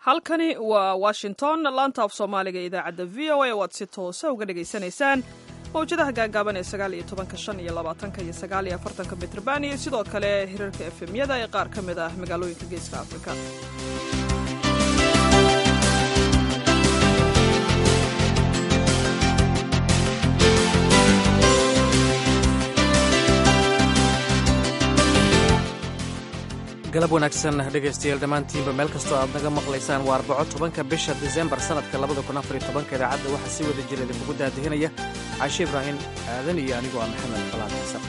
halkani waa washington laanta af soomaaliga idaacadda v o a oo aad si toosa uga dhagaysanaysaan mawjadaha gaagaaban ee sagaal iyo tobanka shan iyo labaatanka iyo sagaal iyo afartanka mitrban iyo sidoo kale hirarka efemyada ee qaar ka mid ah magaalooyinka geeska afrika galab wanaagsan dhegaystayaal dhammaantiinba meel kastoo aad naga maqlaysaan waa arbaco tobanka bisha disembar sannadka labada kun afariyo tobanka idaacadda waxaa si wada jira idinkugu daadihinaya caashe ibraahim aadan iyo anigoo ah maxamed falaad xasan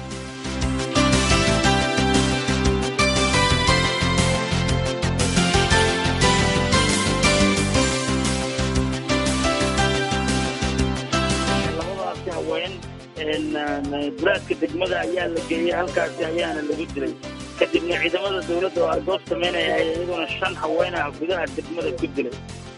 labadaasi haween guraadka degmada ayaa la geeyey halkaasi ayaana lagu dilay kadibna ciidamada dowladda oo argoos samaynaya ayaa iyaguna shan haween ah gudaha degmada ku dilay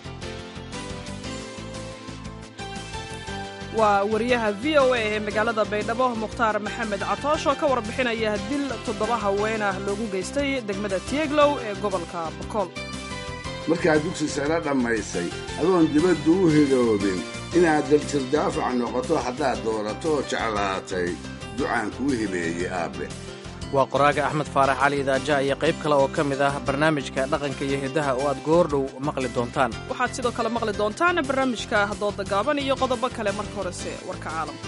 waa wariyaha v o a ee magaalada baydhabo mukhtaar maxamed catoosh oo ka warbixinaya dil toddoba haween ah loogu geystay degmada tieglow ee gobolka bokool markaad dugsi sare dhammaysay adoon dibaddu u hidoobin inaad daljir-daafac noqoto haddaad doorato oo jeclaatay ducaan kuu hibeeyey aabbe waa qoraaga axmed faarax cali idaaja iyo qayb kale oo ka mid ah barnaamijka dhaqanka iyo hiddaha oo aad goordhow maqli doontaan waxaad sidoo kale maqli doontaan barnaamijka dooda gaaban iyo qodobo kale marka horese warka caalamka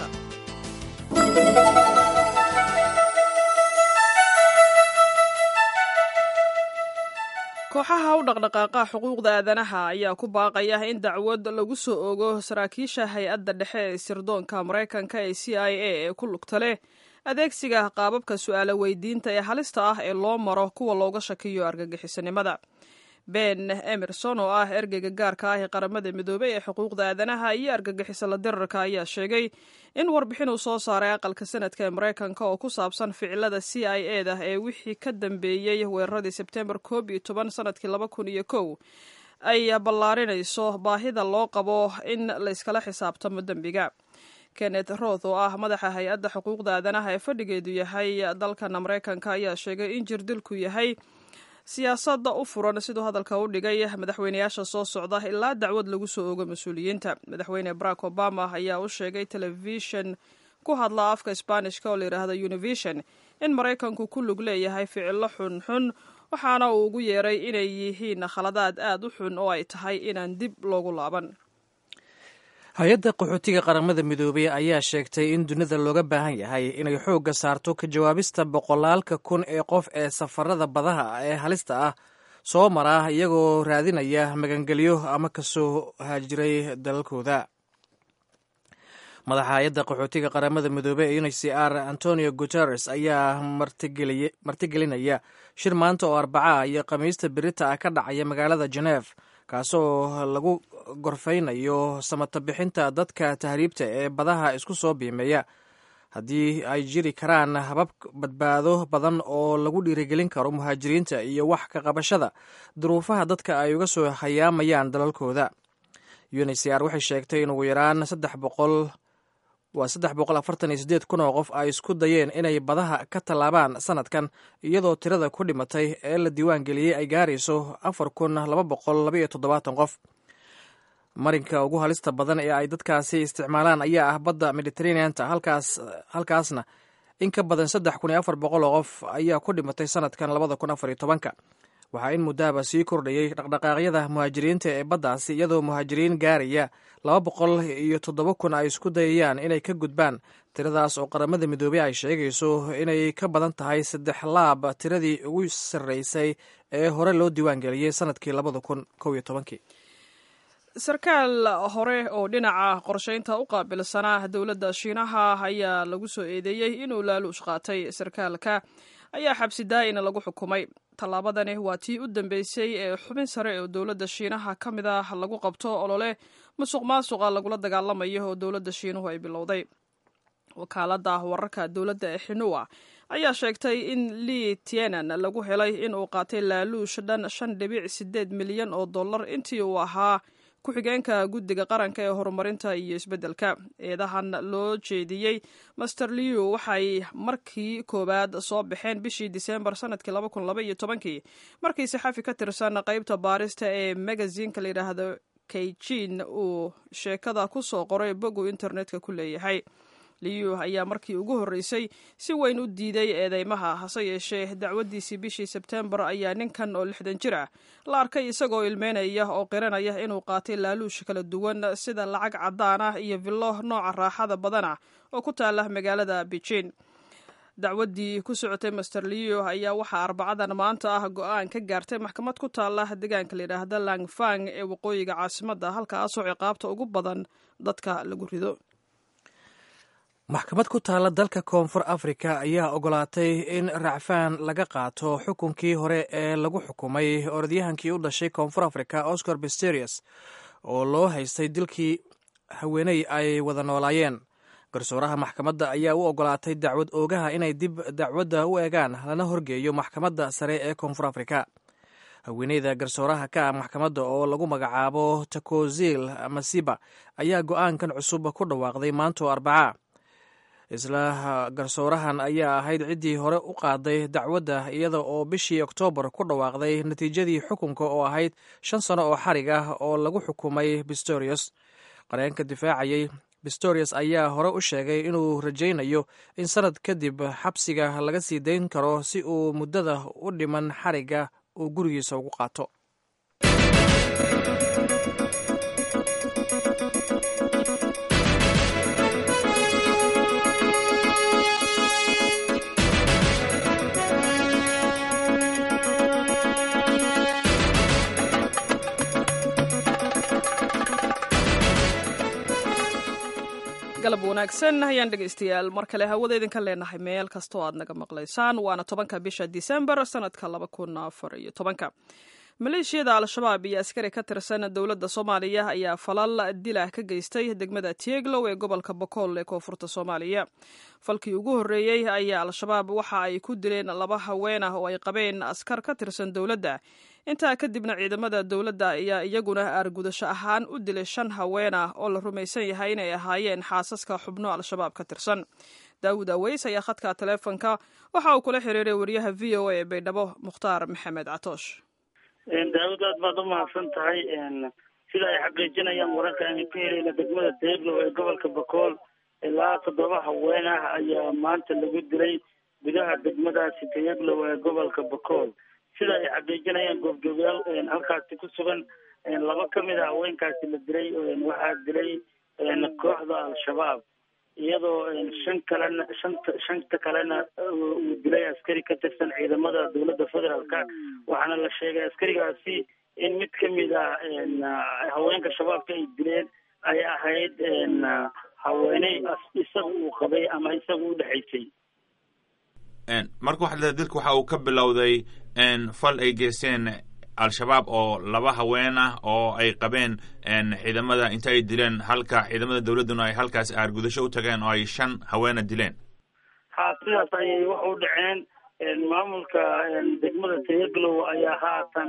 kooxaha u dhaqdhaqaaqa xuquuqda aadanaha ayaa ku baaqaya in dacwad lagu soo ogo saraakiisha hay-adda dhexe ee sirdoonka maraykanka ee c i a ee ku lugta leh adeegsiga qaababka su'aalo weydiinta ee halista ah ee loo maro kuwa looga shakiyo argagixisanimada ben emerson oo ah ergeyga gaarka ah ee qaramada midoobey ee xuquuqda aadanaha iyo argagixisala dirarka ayaa sheegay in warbixin uu soo saaray aqalka sanadka ee maraykanka oo ku saabsan ficilada c i a da ee wixii ka dambeeyey weeraradii sebtembar koob iyo toban sanadkii laba kun iyo kow ay ballaarinayso baahida loo qabo in layskala xisaabtamo dembiga kenneth roth oo ah madaxa hay-adda xuquuqda aadanaha ee fadhigeedu yahay dalkan maraykanka ayaa sheegay in jirdilku yahay siyaasadda u furan siduu hadalka u dhigay madaxweyneyaasha soo socda ilaa dacwad lagu soo ogo mas-uuliyiinta madaxweyne barack obama ayaa u sheegay telefishin ku hadla afka sbaanishka oo layidhaahdo univision in maraykanku ku lug leeyahay ficilo xunxun waxaana uu ugu yeeray inay yihiin khaladaad aad u xun oo ay tahay inaan dib loogu laaban hay-adda qaxootiga qaramada midoobey ayaa sheegtay in dunida looga baahan yahay inay xoogga saarto ka jawaabista boqolaalka kun ee qof ee safarada badaha ee halista ah soo mara iyagoo raadinaya magangelyo ama kasoo haajiray dalalkooda madaxa hay-adda qaxootiga qaramada midoobey ee uncr antonio guteres ayaa martigelinaya shir maanta oo arbaca iyo khamiista berita ah ka dhacaya magaalada geneve kaasoo lagu gorfaynayo samata bixinta dadka tahriibta ee badaha isku soo biimeeya haddii ay jiri karaan habab badbaado badan oo lagu dhiirigelin karo muhaajiriinta iyo wax ka qabashada duruufaha dadka ay uga soo hayaamayaan dalalkooda uncr waxay sheegtay in ugu yaraan saddex boqol waa saddex boqol afartan iyo sideed kun oo qof ay isku dayeen inay badaha ka tallaabaan sanadkan iyadoo tirada ku dhimatay ee la diiwaan geliyey ay gaarayso afar kun laba boqol laba iyo toddobaatan qof marinka ugu halista badan ee ay dadkaasi isticmaalaan ayaa ah badda mediteraneanta halkaas halkaasna in ka badan saddex kun iyo afar boqol oo qof ayaa ku dhimatay sanadkan labada kun afar iyo tobanka waxaa in muddaaba sii kordhayey dhaqdhaqaaqyada muhaajiriinta ee baddaasi iyadoo muhaajiriin gaaraya laba boqol iyo toddoba kun ay isku dayayaan inay ka gudbaan tiradaas oo qaramada midoobey ay sheegayso inay ka badan tahay saddex laab tiradii ugu sarreysay ee hore loo diiwaan geliyey sanadkii labada kun kow iyo tobankii sarkaal hore oo dhinaca qorshaynta u qaabilsanaa dowladda shiinaha ayaa lagu soo eedeeyey inuu laaluush qaatay sarkaalka ayaa xabsi daa'ina lagu xukumay tallaabadani waa tii u dambeysay ee xubin sare oo dowladda shiinaha ka mid ah lagu qabto olole musuq maasuqa lagula dagaalamayo oo dowladda shiinuhu ay bilowday wakaaladda wararka dowladda ee xinua ayaa sheegtay in lii tienan lagu helay in uu qaatay laaluush dhan shan dhibic sideed milyan oo dollar intii uu ahaa ku-xigeenka guddiga qaranka ee horumarinta iyo isbeddelka eedahan loo jeediyey master liu waxay markii koowaad soo baxeen bishii disembar sanadkii laba kun laba iyo tobankii markii saxafi ka tirsan qeybta baarista ee magazinka la yidhaahdo kaijin uu sheekada ku soo qoray bogu internetka ku leeyahay liyu ayaa markii ugu horreysay si weyn u diiday eedeymaha hase yeeshee dacwaddiisii bishii sebtembar ayaa ninkan oo lixdan jir ah la arkay isagoo ilmeynaya oo qiranaya inuu qaatay laaluush kala duwan sida lacag caddaan ah iyo villo nooca raaxada badan ah oo ku taala magaalada beijing dacwaddii ku socotay master liyo ayaa waxaa arbacadan maanta ah go-aan ka gaartay maxkamad ku taala deegaanka layidhaahda langfang ee waqooyiga caasimadda halkaasoo ciqaabta ugu badan dadka lagu rido maxkamad ku taalla dalka koonfur afrika ayaa ogolaatay in racfaan laga qaato xukunkii hore ee lagu xukumay orodyahankii u dhashay koonfur afrika oscar bisterius oo loo haystay dilkii haweeney ay wada noolaayeen garsooraha maxkamadda ayaa u ogolaatay dacwad oogaha inay dib dacwadda u eegaan lana horgeeyo maxkamadda sare ee koonfur afrika haweeneyda garsooraha ka ah maxkamadda oo lagu magacaabo takozil masiba ayaa go-aankan cusub ku dhawaaqday maantoo arbacaa isla garsoorahan ayaa ahayd ciddii hore u qaaday dacwadda iyada oo bishii oktoobar ku dhawaaqday natiijadii xukunka oo ahayd shan sano oo xarig ah oo lagu xukumay bistorius qareenka difaacayay bistorius ayaa hore u sheegay inuu rajaynayo in sanad kadib xabsiga laga sii dayn karo si uu muddada u dhiman xarigga uu gurigiisa ugu qaato galab wanaagsan ayaan dhegaystayaal mar kale hawada idinka leenahay meel kastoo aad naga maqlaysaan waana tobanka bisha disembar sanadka laba kun afar iyo tobanka maleeshiyada al-shabaab iyo askari ka tirsan dowladda soomaaliya ayaa falal dilah ka geystay degmada tieglow ee gobolka bokool ee koonfurta soomaaliya falkii ugu horreeyey ayaa al-shabaab waxa ay ku dileen laba haween ah oo ay qabeen askar ka tirsan dowladda intaa kadibna ciidamada dowladda ayaa iyaguna aargudasho ahaan u dilay shan haween ah oo la rumaysan yahay inay ahaayeen xaasaska xubno al-shabaab ka tirsan daawud aweys ayaa khadka taleefonka waxa uu kula xiriiray wariyaha v o a ee baydhabo mukhtaar maxamed catoosh daawud aad baad umahadsan tahay sida ay xaqiijinayaan wararka aynu ka helayna degmada deeglow ee gobolka bakool ilaa toddoba haween ah ayaa maanta lagu dilay gudaha degmadaasi tayaglow ee gobolka bakool sida ay xaqiijinayaan goobjoogayaal halkaasi ku sugan laba kamid a haweenkaasi la dilay waxaa dilay kooxda al-shabaab iyadoo shan kalena shanta shanta kalena uu dilay askari ka tirsan ciidamada dowladda federaalka waxaana la sheegay askarigaasi in mid kamid a haweenka shabaabka ay dileen ay ahayd haweeney isaga uu qabay ama isaga u dhexaysay marka waxaa leedahay dilka waxa uu ka bilowday fal ay geysteen al-shabaab oo laba haween ah oo ay qabeen ciidamada inta ay dileen halka ciidamada dowladduna ay halkaas aargudasho u tageen oo ay shan haweena dileen ha sidaas ayay wax u dhaceen maamulka degmada tayaglow ayaa haatan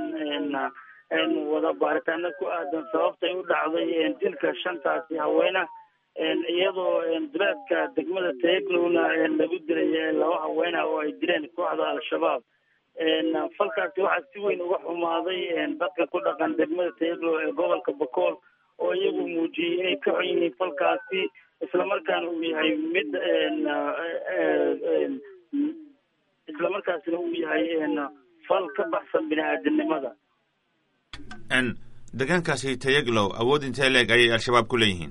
wada baaritaano ku aadan sababtay u dhacday dilka shantaasi haweena iyadoo duleedka degmada tayaglowna lagu dilay laba haweena oo ay dileen kooxda al-shabaab falkaasi waxaa si weyn uga xumaaday dadka ku dhaqan degmada tayaglow ee gobolka bakool oo iyagu muujiyey inay ka xun yihiin falkaasi islamarkaana uu yahay mid islamarkaasina uu yahay fal ka baxsan bini aadamnimada deegaankaasi tayaglow awood intee leeg ayay al-shabaab ku leeyihiin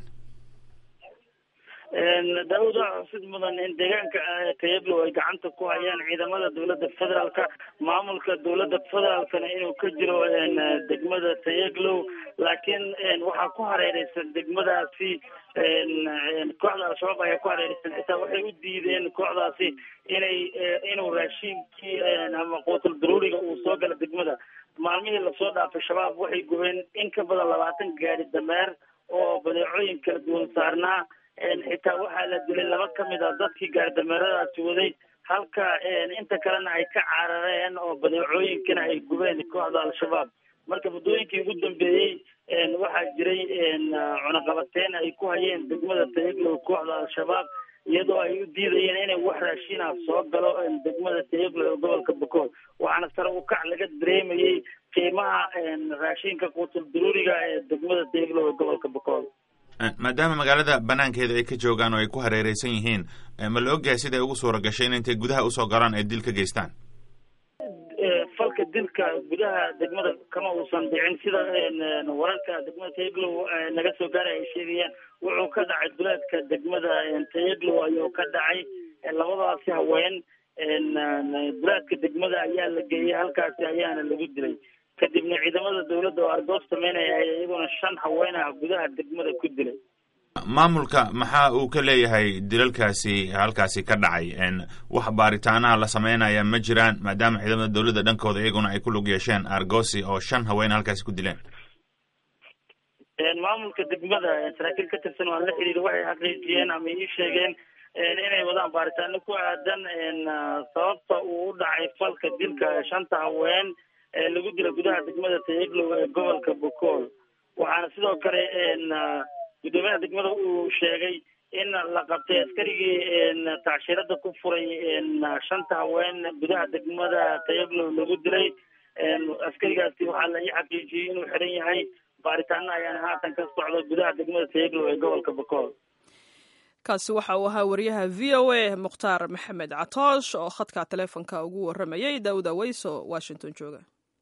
daawud waxaa xusid mudan in deegaanka tayaglow ay gacanta ku hayaan ciidamada dowladda federaalka maamulka dowladda federaalkana inuu ka jiro degmada tayaglow laakiin waxaa ku hareereysan degmadaasi kooxda al-shabaab ayaa ku hareereysan xitaa waxay u diideen kooxdaasi inay inuu raashiinkii ama quutul daruuriga uu soo gala degmada maalmihii lasoo dhaafay shabaab waxay gubeen in ka badan labaatan gaari dameer oo badeecooyin kala duwan saarnaa xitaa waxaa la dilay laba kamid a dadkii gaardameeradaasi waday halka inta kalena ay ka carareen oo badeecooyinkana ay gubeen kooxda al-shabaab marka muddooyinkii ugu dambeeyey waxaa jiray cunaqabateyn ay ku hayeen degmada tayaglow kooxda al-shabaab iyadoo ay u diidayeen inay wax raashinah soo galo degmada tayaglow ee gobolka bakool waxaana sare u kac laga dareemayey qiimaha raashinka quutul duruuriga ee degmada tayaglow ee gobolka bakool maadaama magaalada banaankeeda ay ka joogaan oo ay ku hareereysan yihiin ma la ogyahay siday ugu suura gashay in intay gudaha usoo galaan ay dil ka geystaan falka dilka gudaha degmada kama uusan dhicin sida wararka degmada tayaglow naga soo gaaray ay sheegayaan wuxuu ka dhacay duleedka degmada tayaglow ayuu ka dhacay labadaasi haween duleedka degmada ayaa la geeyey halkaasi ayaana lagu dilay kadibna ciidamada dawladda oo argoos sameynaya ay iyaguna shan haween ah gudaha degmada ku dilay maamulka maxaa uu ka leeyahay dilalkaasi halkaasi ka dhacay wax baaritaanaha la sameynaya ma jiraan maadaama ciidamada dawladda dhankooda iyaguna ay ku lug yeesheen argosi oo shan haween halkaasi ku dileen maamulka degmada saraakiil ka tirsan waan la xiriiri waxay xaqiijiyeen ama ii sheegeen inay wadaan baaritaano ku aadan sababta uu u dhacay falka dilka shanta haween ee lagu dila gudaha degmada tayaglow ee gobolka bokool waxaana sidoo kale gudoomiyaha degmada uu sheegay in la qabtay askarigii tacshirada ku furay shanta haween gudaha degmada tayaglow lagu dilay askarigaasi waxaa la ii xaqiijiyey inuu xiran yahay baaritaano ayaana haatan ka socda gudaha degmada tayaglow ee gobolka bokool kaasi waxa uu ahaa wariyaha v o a mukhtaar maxamed catoosh oo khadka taleefonka ugu waramayay daawud aweys oo washington jooga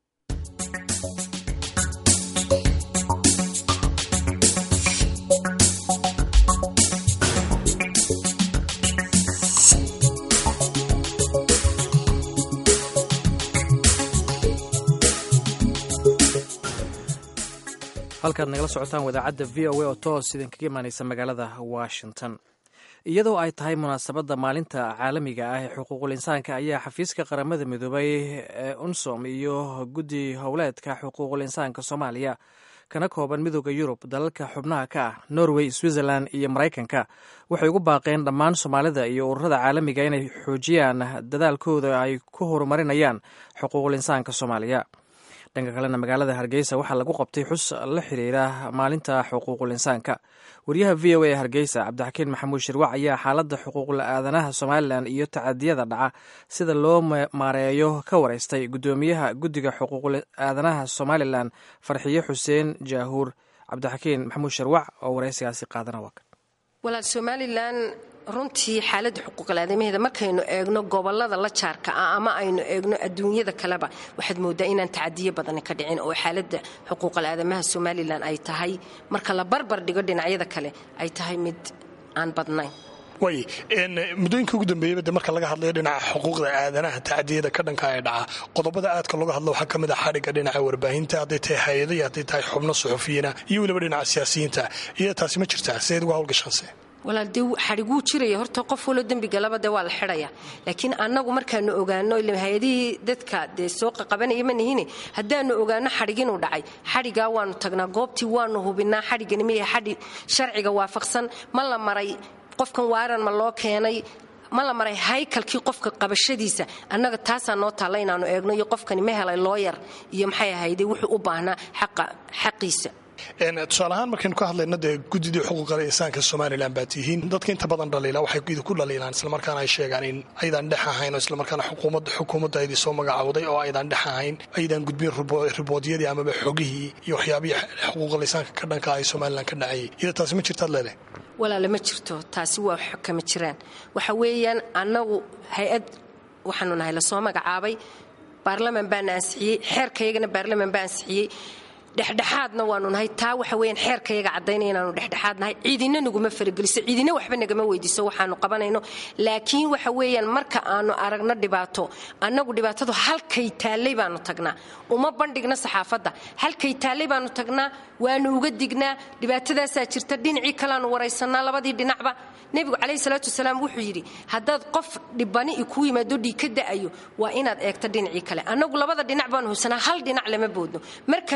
halkaad nagala socotaan wadaacadda v o a oo toos idinkaga imaaneysa magaalada washington iyadoo ay tahay munaasabadda maalinta caalamiga ah ee xuquuqul insaanka ayaa xafiiska qaramada midoobay ee unsom iyo guddi howleedka xuquuqul insaanka soomaaliya kana kooban midooda yurub dalalka xubnaha ka ah norway switzerland iyo maraykanka waxay ugu baaqeen dhammaan soomaalida iyo ururada caalamiga inay xoojiyaan dadaalkooda ay ku horumarinayaan xuquuqul insaanka soomaaliya dhanka kalena magaalada hargeysa waxaa lagu qabtay xus la xiriira maalinta xuquuqul insaanka wariyaha v o a ee hargeysa cabdixakiin maxamuud shirwac ayaa xaaladda xuquuqul aadanaha somalilan iyo tacadiyada dhaca sida loo maareeyo ka wareystay guddoomiyaha guddiga xuquuqul aadanaha somalilan farxiyo xuseen jaahuur cabdixakiin maxamuud shirwac oo wareysigaasi qaadana waa walaal somalilan runtii xaaladda xuquuqal aadamaheeda markaynu eegno gobolada la jaarka ah ama aynu eegno adduunyada kaleba waxaad moodaa inaan tacadiyo badani ka dhicin oo xaaladda xuquuqal aadamaha somalilan ay tahay marka la barbar dhigo dhinacyada kale ay tahay mid aan badnayn way muddooyinka ugu dambeeyaba de marka laga hadlayo dhinaca xuquuqda aadanaha tacadiyada ka dhanka ee dhaca qodobada aadka looga hadlo waxaa ka mid a xadhigga dhinaca warbaahinta hadday tahay hay-ada iyo hadday tahay xubno suxufiyiina iyo weliba dhinaca siyaasiyiinta iyo taasi ma jirtaa sideed uga hawlgashaanse walaal dee xadhiguu jiraya horta qof walo dembigalaba dee waa la xidhaya laakiin annagu markaanu ogaano hay-adihii dadka dee soo qaqabanaya ma nihine haddaanu ogaano xadhig inuu dhacay xadhigaa waanu tagnaa goobtii waanu hubinaa xadhiggani miyaha xadhig sharciga waafaqsan ma la maray qofkan waaran ma loo keenay ma la maray haykalkii qofka qabashadiisa annaga taasaa noo taalla inaanu eegno iyo qofkani ma helay looyar iyo maxay ahayde wuxuu u baahnaa xaqiisa tusaale ahaan markaynu ka hadlayno dee guddidii xuquuqal insaanka somalilan baa tihiin dadka inta badan dhaliila waxay idinku dhaliilaan islamarkaana ay sheegaan in aydan dhex ahayn oo islamarkaana xukuumadda aydii soo magacawday oo aydan dhex ahayn aydan gudbin riboodyadii amaba xogihii iyo waxyaabihii xuquuqal insaanka ka dhanka ay somalilan ka dhacayay iyada taasi ma jirtaad leedahay walaale ma jirto taasi waa kama jiraan waxa weeyaan annagu hay-ad waxaanu nahay lasoo magacaabay baarlaman baana ansixiyey xeerkayagana baarlaman baa ansixiyey dhexdhexaadna waanu nahay taa waxa weyaan xeerkayaga caddaynaya inaanu dhexdhexaad nahay ciidina naguma farageliso ciidina waxba nagama weydiiso waxaanu qabanayno laakiin waxa weeyaan marka aanu aragno dhibaato annagu dhibaatadu halkay taallay baanu tagnaa uma bandhigna saxaafadda halkay taallay baanu tagnaa waanu uga dignaa dhibaatadaasaa jirta dhinacii kaleaanu waraysanaa labadii dhinacba nebigu calayhi salaatu wasalaam wuxuu yidhi haddaad qof dhibani i kuu yimaado dhiig ka da'ayo waa inaad eegto dhinacii kale annagu labada dhinac baanu hubsanaa hal dhinac lama boodno markaanu ogaano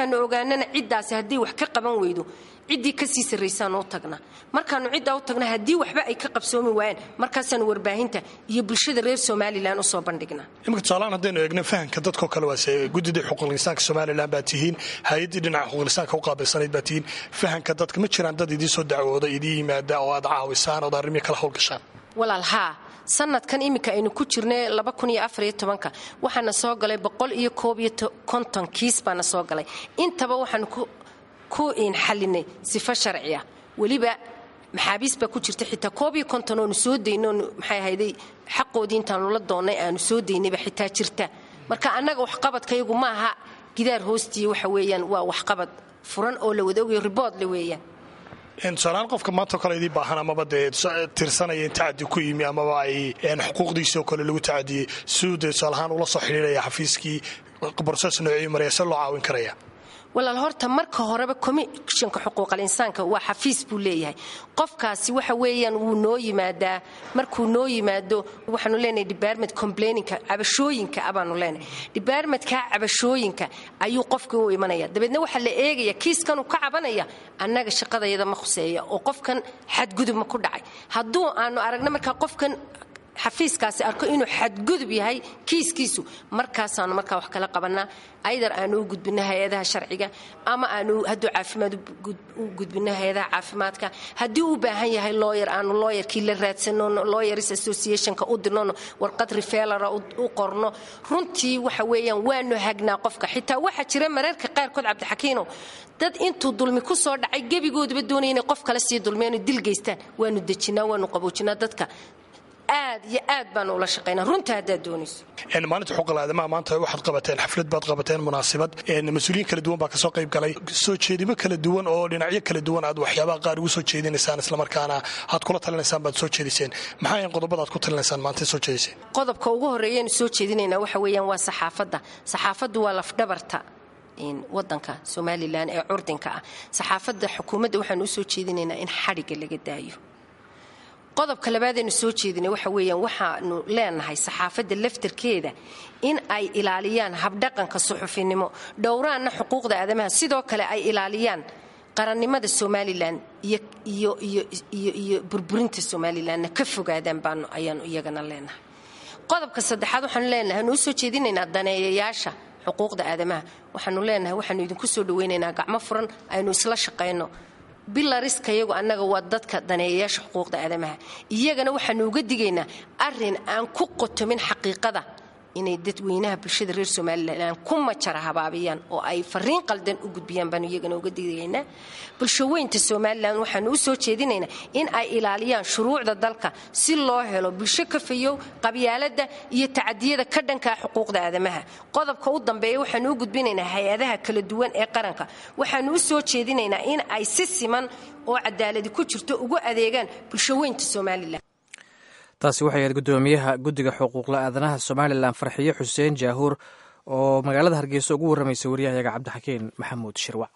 ogaanana ciddaasi hadday wax ka qaban weydo ciddii kasii sarraysaan u tagnaa markaannu ciddaa u tagnaa haddii waxba ay ka qabsoomi waayaan markaasaannu warbaahinta iyo bulshada reer somalilan usoo bandhignaa imika tusaalahaan haddaynu eegno fahamka dadkao kale waase guddidii xuquuqlisaanka somalilan baa tihiin hay-addii dhinaca xuquuqlisaanka u qaabilsanayd baa tihiin fahamka dadka ma jiraan dad idiin soo dacwooda idii yimaada oo aad caawisaan ood arrimii kala howlgashaan walaal haa sanadkan iminka aynu ku jirnay waxaana soo galay boqoliyo kiis baana soo galay intaba waxaanu ku xalinay sifo sharciya weliba maxaabiis baa ku jirta xitaa koob iyo konton oonu soo dayno maxay ahayday xaqoodii intaanu la doonnay aanu soo daynayba xitaa jirta marka annaga waxqabadkayagu ma aha gidaar hoostii waxa weeyaan waa waxqabad furan oo la wada ogayo riboodle weeyaan tusaalahaan qofka maanta kale idii baahan amaba dee tirsanaya in tacadi ku yimi amaba ay xuquuqdiisoo kale lagu tacadiyey siduu dee tusaalahaan ula soo xidhiiraya xafiiskii borses noocii maraya se loo caawin karaya walaal horta marka horeba commishanka xuquuqal insaanka waa xafiis buu leeyahay qofkaasi waxa weeyaan wuu noo yimaadaa markuu noo yimaado waxaanu leenahay department complaininka cabashooyinka abaanu leenahay departmentka cabashooyinka ayuu qofkii u imanaya dabeedna waxaa la eegaya kiiskanuu ka cabanaya annaga shaqadayada ma khuseeya oo qofkan xadgudub ma ku dhacay hadduu aanu aragna markaa qofkan xafiiskaasi arko inuu xadgudub yahay kiiskiisu markaasaanu markaa wax kala qabanaa aydar aanu u gudbino hay-adaha sharciga ama aanu hadduu caafimaad u gudbino hay-adaha caafimaadka haddii u baahan yahay looyer aanu looyerkii la raadsanono looyers associationka u dirnono warqad rifelara u qorno runtii waxa weeyaan waanu hagnaa qofka xitaa waxaa jira mararka qaarkood cabdixakiinow dad intuu dulmi ku soo dhacay gebigoodaba doonaya inay qof kale sii dulmiyano dil geystaan waanu dejinaa waanu qaboojinaa dadka aad iyo aad baanu ula shaqaynaa runta haddaad doonayso maalinta xuquuqal aadamaha maanta waxaad qabateen xaflad baad qabateen munaasabad mas-uuliyiin kala duwan baa kasoo qayb galay soo jeedimo kala duwan oo dhinacyo kala duwan aad waxyaabaha qaar ugu soo jeedinaysaan islamarkaana aad kula talinaysaan baad soo jeediseen maxaa ayan qodobada aad ku talinaysaan maanta soo jeediseen qodobka ugu horreeyaynu soo jeedinaynaa waxa weeyaan waa saxaafadda saxaafaddu waa lafdhabarta wadanka somalilan ee curdinka ah saxaafadda xukuumadda waxaanu usoo jeedinaynaa in xadhigga laga daayo qodobka labaadaynu soo jeedinay waxa weeyaan waxaanu leenahay saxaafadda laftarkeeda in ay ilaaliyaan habdhaqanka suxufinimo dhowraanna xuquuqda aadamaha sidoo kale ay ilaaliyaan qarannimada somalilan iyo burburinta somalilanna ka fogaadaan baanu ayaanu iyagana leenahay qodobka saddexaad waxaanu leenahay hanu usoo jeedinaynaa daneeyayaasha xuquuqda aadamaha waxaanu leenahay waxaanu idinku soo dhawaynaynaa gacmo furan aynu isla shaqayno bilariska iyagu annaga waa dadka daneeyayaasha xuquuqda aadamaha iyagana waxaanu uga digaynaa arin aan ku qotomin xaqiiqada inay dadweynaha bulshada reer somalilan ku majara habaabiyaan oo ay fariin qaldan u gudbiyaan baanu iyagana uga digaynaa bulshaweynta somalilan waxaanu u soo jeedinaynaa in ay ilaaliyaan shuruucda dalka si loo helo bulsho kafayow qabyaalada iyo tacadiyada ka dhankaa xuquuqda aadamaha qodobka u dambeeya waxaanu u gudbinaynaa hay-adaha kala duwan ee qaranka waxaanu u soo jeedinaynaa in ay si siman oo cadaaladi ku jirto ugu adeegaan bulshaweynta somalilan taasi waxay ahayd guddoomiyaha guddiga xuquuqla aadanaha somalilan farxiyo xuseen jaahuur oo magaalada hargeysa ugu warramaysa waryahayaga cabdixakiin maxamuud shirwac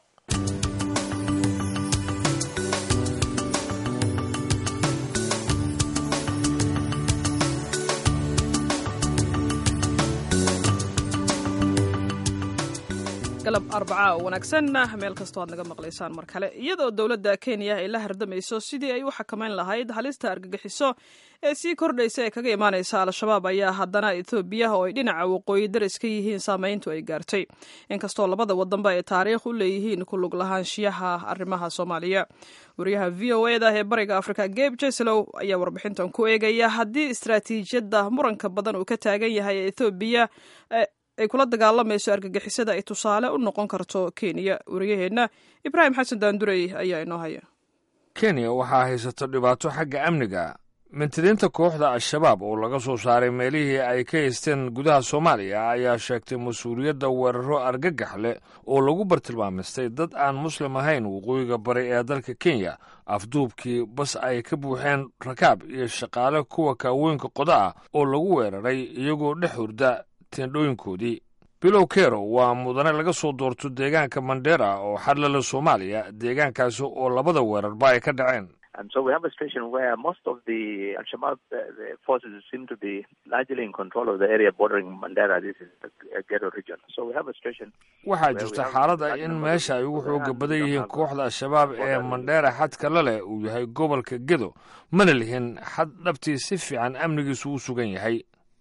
galab arbacaa oo wanaagsan meel kastoo aad naga maqlaysaan mar kale iyadoo dowladda kenya ay la hardamayso sidii ay u xakamayn lahayd halista argagixiso ee sii kordhaysa ee kaga imaanaysa al-shabaab ayaa haddana etoobiya oo ay dhinaca waqooyi daris ka yihiin saamayntu ay gaartay inkastoo labada wadanba ay taariikh u leeyihiin ku lug lahaanshiyaha arrimaha soomaaliya wariyaha v o eda ee bariga afrika geb jeslow ayaa warbixintan ku eegaya haddii istaraatiijiyadda muranka badan uu ka taagan yahay ee etoobiya ay kula dagaalamayso argagixisada ay tusaale u noqon karto kenya wariyaheenna ibraahim xasan daandurey ayaa inoo haya kenya waxaa haysato dhibaato xagga amniga mintidiinta kooxda al-shabaab oo laga soo saaray meelihii ay ka haysteen gudaha soomaaliya ayaa sheegtay mas-uuliyadda weeraro argagax leh oo lagu bartilmaamistay dad aan muslim ahayn waqooyiga bari ee dalka kenya afduubkii bas ay ka buuxeen rakaab iyo shaqaale kuwa kaawooyinka qoda ah oo lagu weeraray iyagoo dhex hurda tendhooyinkoodii bilow kero waa mudane laga soo doorto deegaanka mandera oo xadlala soomaaliya deegaankaasi oo labada weerarba ay ka dhaceen And so we have a situation where most of the Al-Shabaab uh, the forces seem to be largely in control of the area bordering Mandera. This is the ghetto region. So we have a situation. waxaa jirta xaalada in meesha ay ugu xooga badan yihiin kooxda al-shabaab ee mandheera xadka la leh uu yahay gobolka gedo mana lihin xad dhabtii si fiican amnigiisu u sugan yahay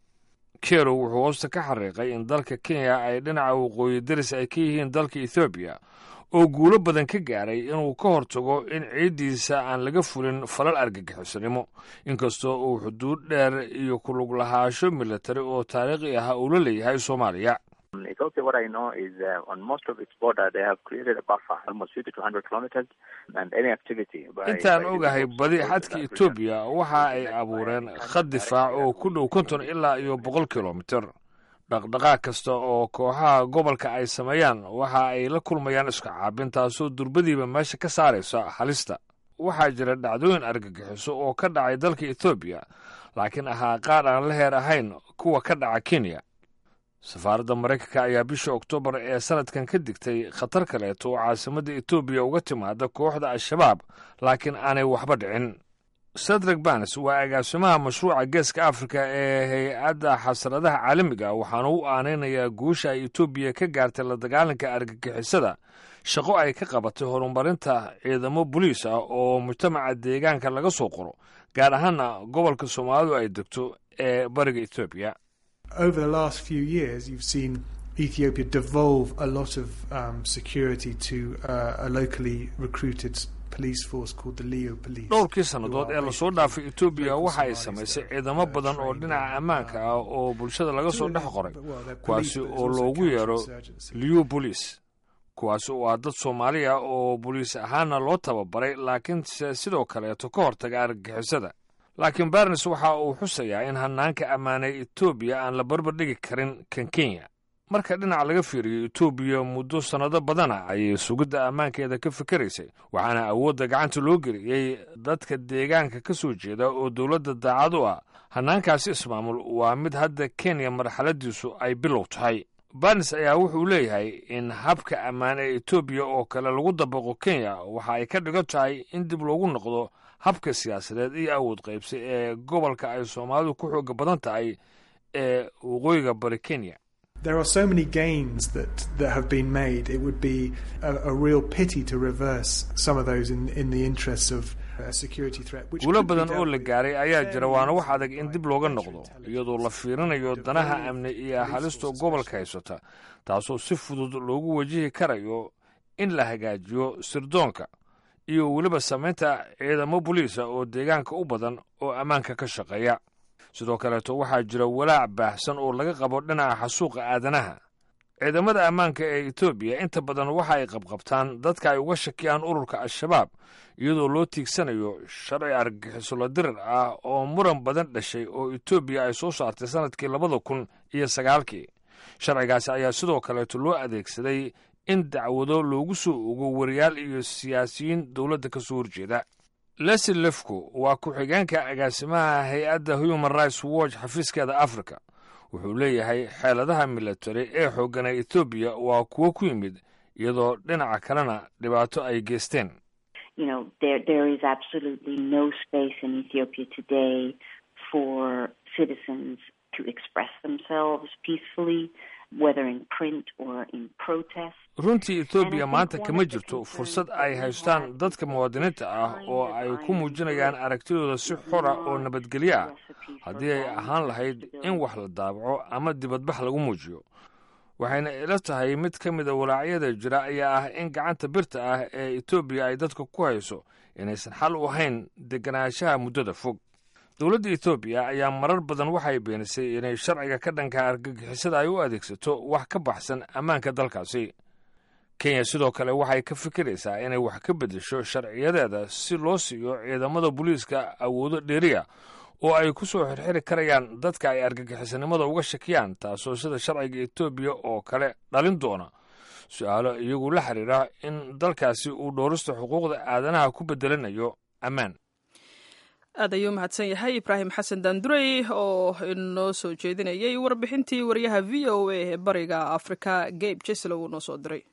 kero wuxuu hoosta ka xariiqay in dalka kenya ay dhinaca waqooyi daris ay ka yihiin dalka ethoobiya oo guulo badan ka gaaray inuu ka hortago in ciiddiisa aan laga fulin falal argagixisanimo inkastoo uu xuduud dheer iyo kulug lahaasho militari oo taariikhi ah uu la leeyahay soomaaliya Um, Ethiopia, what I know is uh, on most of its border, they have created a buffer, almost 50 to 100 kilometers, and any activity by... intaan by the ogahay groups badi close to xadka that region etoobiya waxa ay is led by abuureen any khad difaac oo ku dhow konton ilaa iyo boqol kilomitir dhaqdhaqaaq kasta oo kooxaha gobolka ay sameeyaan waxa ay la kulmayaan iska caabin taasoo durbadiiba meesha ka saaraysa halista waxaa jira dhacdooyin argagixiso oo ka dhacay dalka etoobiya laakiin ahaa qaar aan la heer ahayn kuwa ka dhaca kenya safaaradda maraykanka ayaa bisha oktoobar ee sanadkan ka digtay khatar kaleeto oo caasimadda etoobiya uga timaada kooxda al-shabaab laakiin aanay waxba dhicin sadrak banes waa agaasimaha mashruuca geeska afrika ee hay-adda xasradaha caalamiga waxaana u aanaynayaa guusha ay etoobiya ka gaartay la dagaalanka argagixisada shaqo ay ka qabatay horumarinta ciidamo boliis ah oo mujtamaca deegaanka laga soo qoro gaar ahaana gobolka soomaalidu ay degto ee bariga etoobiya over the last few years, you've seen Ethiopia devolve a lot of um, security to uh, a locally recruited police force called the Leo Police. dhowrkii sannadood ee lasoo dhaafay etoobiya waxa ay samaysay ciidamo badan oo dhinaca ammaanka ah oo bulshada laga soo dhex qoray kuwaasi oo loogu yeero liu boliis kuwaasi oo ah dad soomaali ah oo boliis ahaana loo tababaray laakiinse sidoo kaleeto ka hortaga argagixisada laakiin barnes waxa uu xusayaa in hanaanka ammaanay etoobiya aan la barbar dhigi karin kan kenya marka dhinac laga fiiriyo etoobiya muddo sannado badana ayay sugidda ammaankeeda ka fikeraysay waxaana awoodda gacanta loo geliyey dadka deegaanka ka soo jeeda oo dowladda daacad u ah hanaankaasi ismaamul waa mid hadda kenya marxaladiisu ay bilow tahay barnes ayaa wuxuu leeyahay in habka ammaan ee etoobiya oo kale lagu dabaqo kenya waxa ay ka dhigan tahay in dib loogu noqdo habka siyaasadeed iyo awood qaybsi ee gobolka ay soomaalidu ku xooga badan tahay ee waqooyiga bari kenya There are so many gains that, that have been made. It would be a, a real pity to reverse some of those in, in the interests of a security threat. which guulo could be badan dealt oo la with gaaray ayaa jira waana wax fairly adag in by dib looga better noqdo intelligence. iyadoo la fiirinayo danaha amni iyo halisto gobolka haysata taasoo si fudud loogu wajihi karayo in la hagaajiyo sirdoonka iyo weliba samaynta ciidamo boliisa oo deegaanka u badan oo ammaanka ka shaqeeya sidoo kaleeto waxaa jira walaac baahsan oo laga qabo dhinaca xasuuqa aadanaha ciidamada ammaanka ee etoobiya inta badan waxa ay qabqabtaan dadka ay uga shakiyaan ururka al-shabaab iyadoo loo tiigsanayo sharci argagixiso la dirir ah oo muran badan dhashay oo etoobiya ay soo saartay sannadkii labada kun iyo sagaalkii sharcigaasi ayaa sidoo kaleeto loo adeegsaday in dacwado loogu soo ogo wariyaal iyo siyaasiyiin dowladda ka soo horjeeda leslie lefco waa ku-xigeenka agaasimaha hay-adda human rights watch xafiiskeeda africa wuxuu leeyahay xeeladaha militari ee xoogana etoobiya waa kuwo ku yimid iyadoo dhinaca kalena dhibaato ay geysteen you know, there there is absolutely no space in Ethiopia today for citizens to express themselves peacefully, whether in print or in protest. runtii etoobiya maanta kama jirto fursad ay haystaan dadka muwaadiniinta ah oo ay ku muujinayaan aragtidooda si xora oo nabadgelyo ah haddii ay ahaan lahayd in wax la daabaco ama dibadbax lagu muujiyo waxayna ila tahay mid ka mida walaacyada jira ayaa ah in gacanta birta ah ee etoobiya ay dadka ku hayso inaysan xal u ahayn deganaanshaha muddada fog dowladda etoobiya ayaa marar badan waxay beenisay inay sharciga ka dhanka argagixisada ay u adeegsato wax ka baxsan ammaanka dalkaasi kenya sidoo kale waxay ka fikiraysaa inay wax ka beddesho sharciyadeeda si loo siiyo ciidamada booliiska awoodo dheeriya oo ay ku soo xirxiri karayaan dadka ay argagixisanimada uga shakiyaan taasoo sida sharciga etoobiya oo kale dhalin doona su-aalo iyagu la xiriira in dalkaasi uu dhoorista xuquuqda aadanaha ku bedelanayo ammaan aad ayuu mahadsan yahay ibraahim xasan daandurey oo inoo soo jeedinayay warbixintii wariyaha v o a ee bariga afrika gabe jeslow uu noo soo diray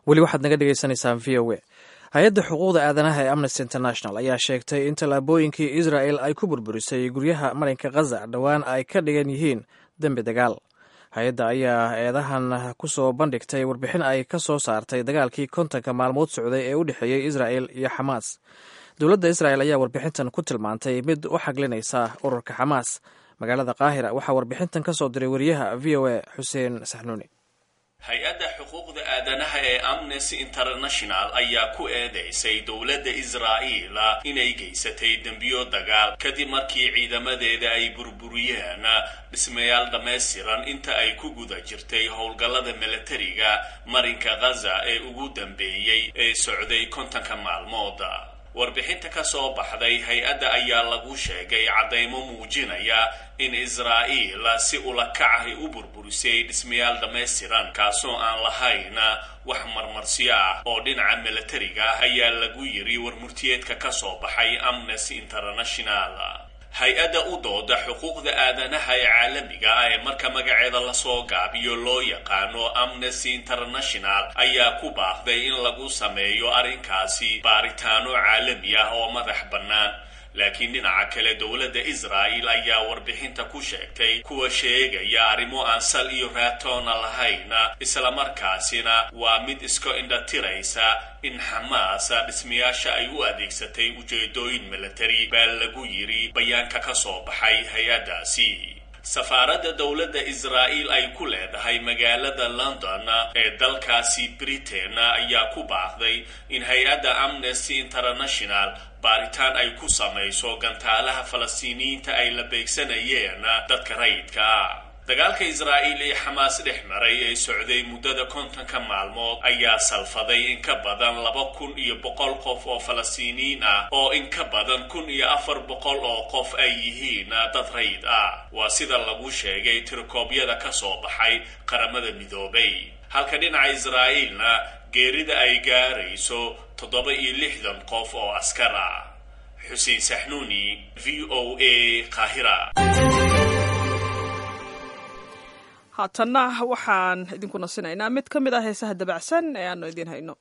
weli waxaad naga dhegeysaneysaan v o a hay-adda xuquuqda aadanaha ee amnesty international ayaa sheegtay in tallaabooyinkii israel ay ku burburisay guryaha marinka khaza dhowaan ay ka dhigan yihiin dembi dagaal hay-adda ayaa eedahan ku soo bandhigtay warbixin ay ka soo saartay dagaalkii kontonka maalmood socday ee u dhexeeyey israel iyo xamaas dowladda israel ayaa warbixintan ku tilmaantay mid u xaglinaysa ururka xamaas magaalada qaahira waxaa warbixintan ka soo diray wariyaha v o a xuseen saxnuuni hay-adda xuquuqda aadanaha ee amnesty international ayaa ku eedeysay dowladda israa'iil inay geysatay dembiyo dagaal kadib markii ciidamadeeda ay burburiyeen dhismayaal dhammaystiran inta ay ku guda jirtay howlgallada milatariga marinka khaza ee ugu dambeeyey ee socday kontonka maalmood warbixinta ka soo baxday hay-adda ayaa lagu sheegay caddaymo muujinaya in israa'iil si ulakacahay u burburisay dhismayaal dhammaystiran kaasoo aan lahayn wax marmarsiyo ah oo dhinaca milatariga ah ayaa lagu yiri warmurtiyeedka ka soo baxay amnesty international hay-adda u dooda xuquuqda aadanaha ee caalamiga ah ee marka magaceeda lasoo gaabiyo loo yaqaano amnesty international ayaa ku baaqday in lagu sameeyo arrinkaasi baaritaano caalami ah oo madax bannaan laakiin dhinaca kale dowladda israa'el ayaa warbixinta ku sheegtay kuwa sheegaya arrimo aan sal iyo raatoona lahayn islamarkaasina waa mid iska indhatiraysa in xamaas dhismayaasha ay u adeegsatay ujeedooyin milatari baa lagu yiri bayaanka ka soo baxay hay-addaasi safaaradda dowladda israa'iil ay ku leedahay magaalada london ee dalkaasi britain ayaa ku baaqday in hay-adda amnesty international baaritaan ay ku samayso gantaalaha falastiiniyiinta ay la beegsanayeen dadka rayidka ah dagaalka israa'iil ee xamaas dhex maray ee socday muddada kontonka maalmood ayaa salfaday in ka badan laba kun iyo boqol qof oo falastiiniyiin ah oo in ka badan kun iyo afar boqol oo qof ay yihiin dad rayid ah waa sida lagu sheegay tirokoobyada ka soo baxay qaramada midoobay halka dhinaca israa'iilna geerida ay gaarayso toddoba iyo lixdan qof oo askar ah xuseen saxnuuni v o a qaahira haatanna waxaan idinku nasinaynaa mid ka mid ah heesaha dabacsan ee aanu idiin hayno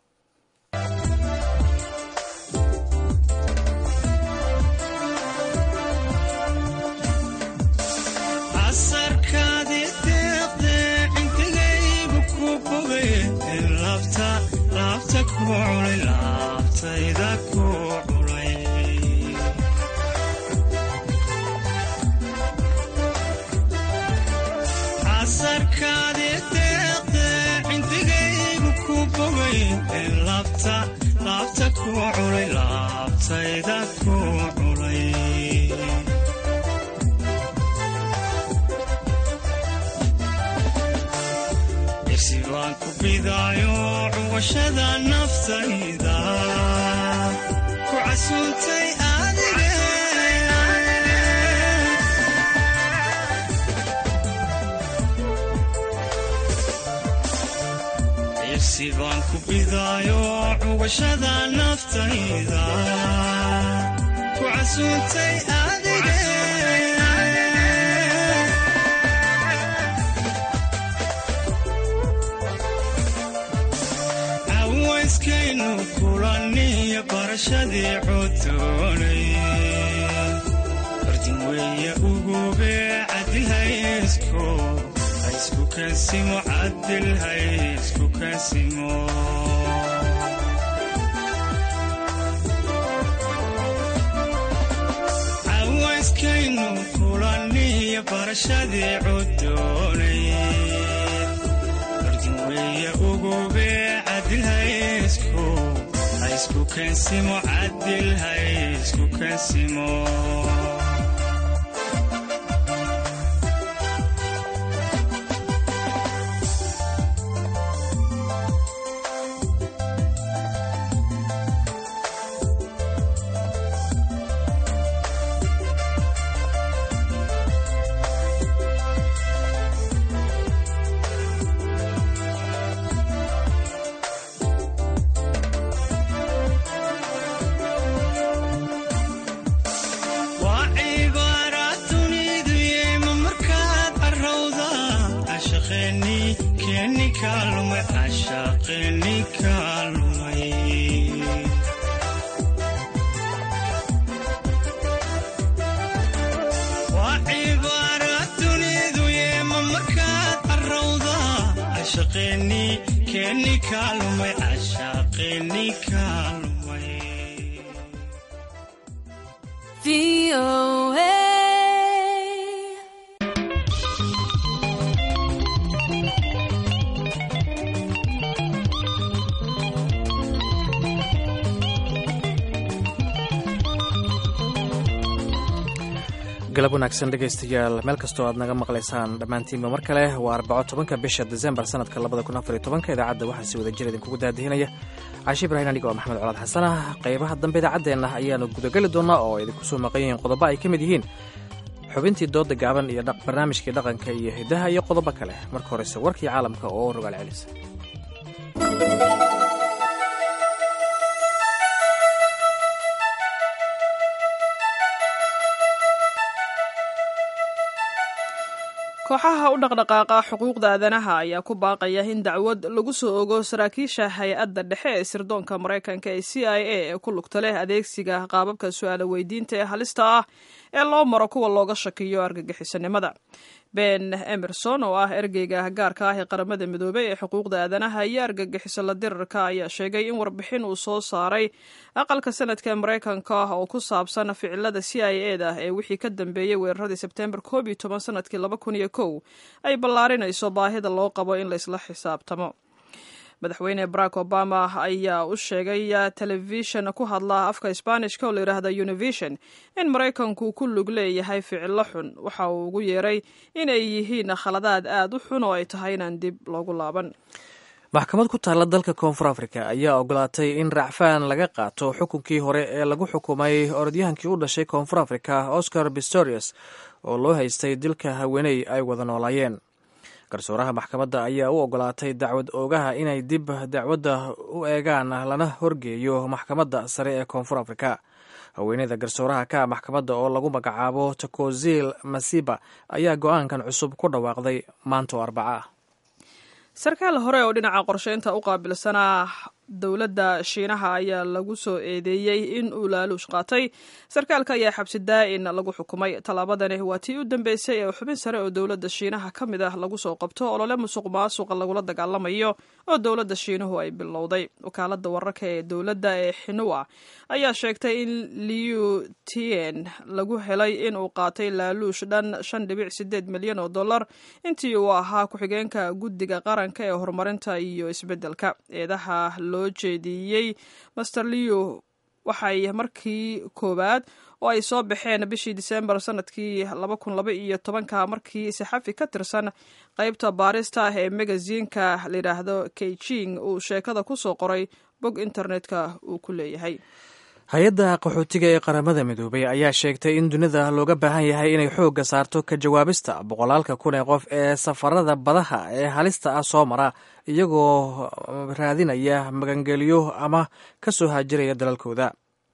irsi baan ku bidaayo cuwashada naftayda ku casuuntay adige irsi baan ku bidaayo cuwashada naftayda ku casuuntay adige awayskaynu kulaniyo barashadii codoonay bardin weeye ugube cadilhaysku haysku kansimo cadil haysku kansimo awayskaynu kulaniyo barashadii codoonay bardin weeye ugube cadilhaysku haysku kansimo cadil haysku kansimo waa cibaaraad dunidu yeema markaad carrawda cashaqeeni keeni kaalumay cashaqeeni ka camalkeeni kaalumay cashaaqeeni kaalumay galab wanaagsan dhegaystayaal meel kastoo aad naga maqlaysaan dhammaantiinba mar kale waa arbaco tobanka bisha desembar sanadka labada kun afar iyo tobanka idaacadda waxaa si wada jir idinkugu daadihinaya caashi ibrahin aniga oo maxamed colaad xasan ah qaybaha dambe idaacaddeenna ayaanu gudageli doonaa oo idinku soo maqan yihiin qodobo ay ka mid yihiin xubintii dooda gaaban iyo barnaamijkii dhaqanka iyo hidaha iyo qodobo kale marka horese warkii caalamka oo rogaal celisa kooxaha u dhaqdhaqaaqa xuquuqda aadanaha ayaa ku baaqaya in dacwad lagu soo ogo saraakiisha hay-adda dhexe ee sirdoonka maraykanka ee c i a ee ku lugta leh adeegsiga qaababka su-aalo weydiinta ee halista ah ee loo maro kuwa looga shakiyo argagixisanimada ben emerson oo ah ergeyga gaarka ah ee qaramada midoobey ee xuquuqda aadanaha iyo argagixiso la dirarka ayaa sheegay in warbixin uu soo saaray aqalka sanadka maraykanka oo ku saabsan ficilada c i e da ee wixii ka dambeeyey weeraradii sebtembar koob iyo toban sanadkii laba kun iyo kow ay ballaarinayso baahida loo qabo in laysla xisaabtamo madaxweyne barack obama ayaa u sheegay telefishan ku hadla afka sbaanishka oo layidhaahda univision in maraykanku ku lug leeyahay ficilo xun waxa uu ugu yeeray inay yihiin khaladaad aad u xun oo ay tahay inaan dib loogu laaban maxkamad ku taalla dalka koonfur africa ayaa ogolaatay in racfaan laga qaato xukunkii hore ee lagu xukumay orodyahankii u dhashay koonfur africa oscar pistorius oo loo haystay dilka haweeney ay wada noolaayeen garsooraha maxkamadda ayaa u ogolaatay dacwad oogaha inay dib dacwadda u eegaan lana horgeeyo maxkamadda sare ee koonfur afrika haweeneyda garsooraha ka maxkamadda oo lagu magacaabo takozil masiba ayaa go-aankan cusub ku dhawaaqday maanta oo arbaca ah sarkaal hore oo dhinaca qorsheynta u qaabilsanaa dowladda shiinaha ayaa lagu soo eedeeyey in uu laaluush qaatay sarkaalka ayaa xabsi daa-in lagu xukumay tallaabadani waa tii u dambeysay ee xubin sare oo dowladda shiinaha ka mid ah lagu soo qabto olole musuq maasuqa lagula dagaalamayo oo dowladda shiinuhu ay bilowday wakaalada wararka ee dowladda ee xinua ayaa sheegtay in liu tien lagu helay in uu qaatay laaluush dhan shan dhibic sideed milyan oo dollar intii uu ahaa ku-xigeenka guddiga qaranka ee horumarinta iyo isbeddelka eedaha loo jeediyey master leo waxay markii koowaad oo ay soo baxeen bishii disembar sanadkii laba kun laba iyo tobanka markii saxafi ka tirsan qeybta baarista ah ee magaziinka layidhaahdo keijing uu sheekada ku soo qoray bog internetka uu ku leeyahay hay-adda qaxootiga ee qaramada midoobay ayaa sheegtay in dunida looga baahan yahay inay xoogga saarto ka jawaabista boqolaalka kun ee qof ee safarada badaha ee halista ah soo mara iyagoo raadinaya magangelyo ama ka soo haajiraya dalalkooda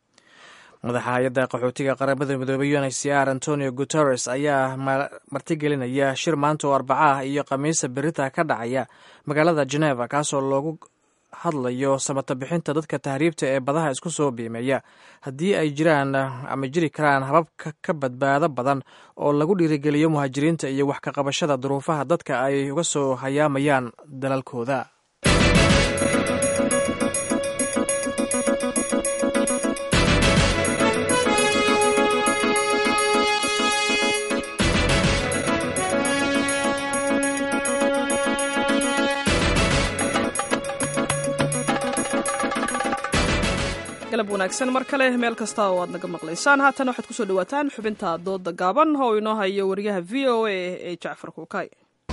madaxa hay-adda qaxootiga qaramada midoobey un h c r antonio guteres ayaa martigelinaya shir maanta oo arbaca ah iyo khamiisa berita ka dhacaya magaalada geneva kaasoo loogu hadlayo samata bixinta dadka tahriibta ee badaha isku soo biimeeya haddii ay jiraan ama jiri karaan habab ka badbaado badan oo lagu dhiirigeliyo muhaajiriinta iyo wax ka qabashada duruufaha dadka ay uga soo hayaamayaan dalalkooda galab wanaagsan mar kale meel kasta oo aad naga maqlaysaan haatan waxaad kusoo dhawaataan xubinta dooda gaaban oo inoo hayo wariyaha v o a ee jacfar kuukay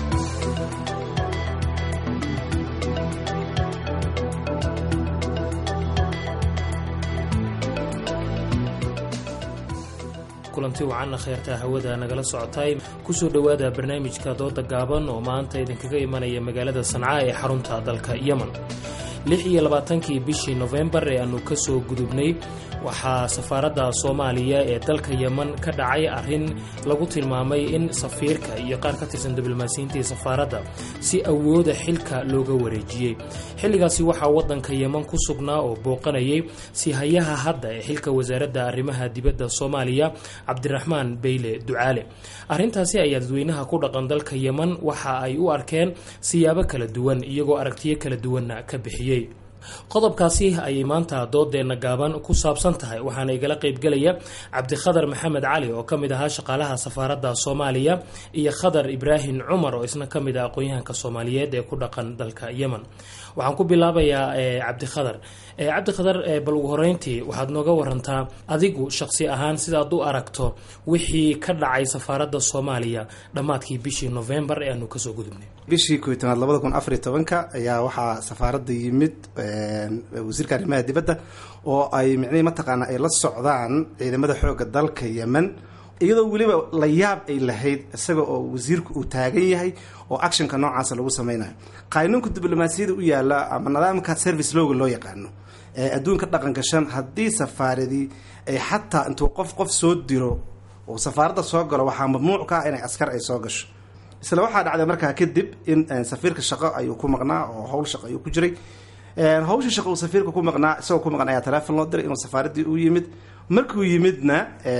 kulanti wacanna kheyrtaa hawada nagala socotay kusoo dhowaada barnaamijka dooda gaaban oo maanta idinkaga imanaya magaalada sanca ee xarunta dalka yemen lix iyo labaatankii bishii nofembar ee aanu ka soo gudubnay waxaa safaaradda soomaaliya ee dalka yeman ka dhacay arrin lagu tilmaamay in safiirka iyo qaar ka tirsan diblomaasiyiinta ee safaaradda si awooda xilka looga wareejiyey xilligaasi waxaa waddanka yeman ku sugnaa oo booqanayay sihayaha hadda ee xilka wasaaradda arrimaha dibadda soomaaliya cabdiraxmaan beyle ducaale arrintaasi ayaa dadweynaha ku dhaqan dalka yeman waxa ay u arkeen siyaabo kala duwan iyagoo aragtiyo kala duwanna ka bixiyey qodobkaasi ayay maanta doodeenna gaaban ku saabsan tahay waxaana igala qaybgelaya cabdikhadar maxamed cali oo ka mid ahaa shaqaalaha safaaradda soomaaliya iyo khadar ibraahim cumar oo isna ka mid ah aqoon-yahanka soomaaliyeed ee ku dhaqan dalka yemen waxaan ku bilaabayaa cabdikhadar cabdikhadar bal ugu horeyntii waxaad nooga warantaa adigu shaqsi ahaan sidaad u aragto wixii ka dhacay safaaradda soomaaliya dhammaadkii bishii novembar ee aanu kasoo gudubnay bishii koy tobnaad labada kun afariy tobanka ayaa waxaa safaaradda yimid wasiirka arrimaha dibadda oo ay micnihii mataqaana ay la socdaan ciidamada xooga dalka yemen iyadoo weliba la yaab ay lahayd isaga oo wasiirku uu taagan yahay oo actionka noocaasa lagu sameynayo qaanuunka diblomaasiyada u yaala ama nidaamka service looga loo yaqaano ee adduunka dhaqanka shan haddii safaaradii ay xataa intuu qof qof soo diro oo safaaradda soo galo waxaa mamnuuc ka ah inay askar ay soo gasho isla waxaa dhacday markaa kadib in safiirka shaqo ayuu ku maqnaa oo howl shaqo ayuu ku jiray hawsha shaqo uu safiirka ku maqnaa isagoo ku maqnaa ayaa teleefon loo diray inuu safaaraddii u yimid markuu yimidna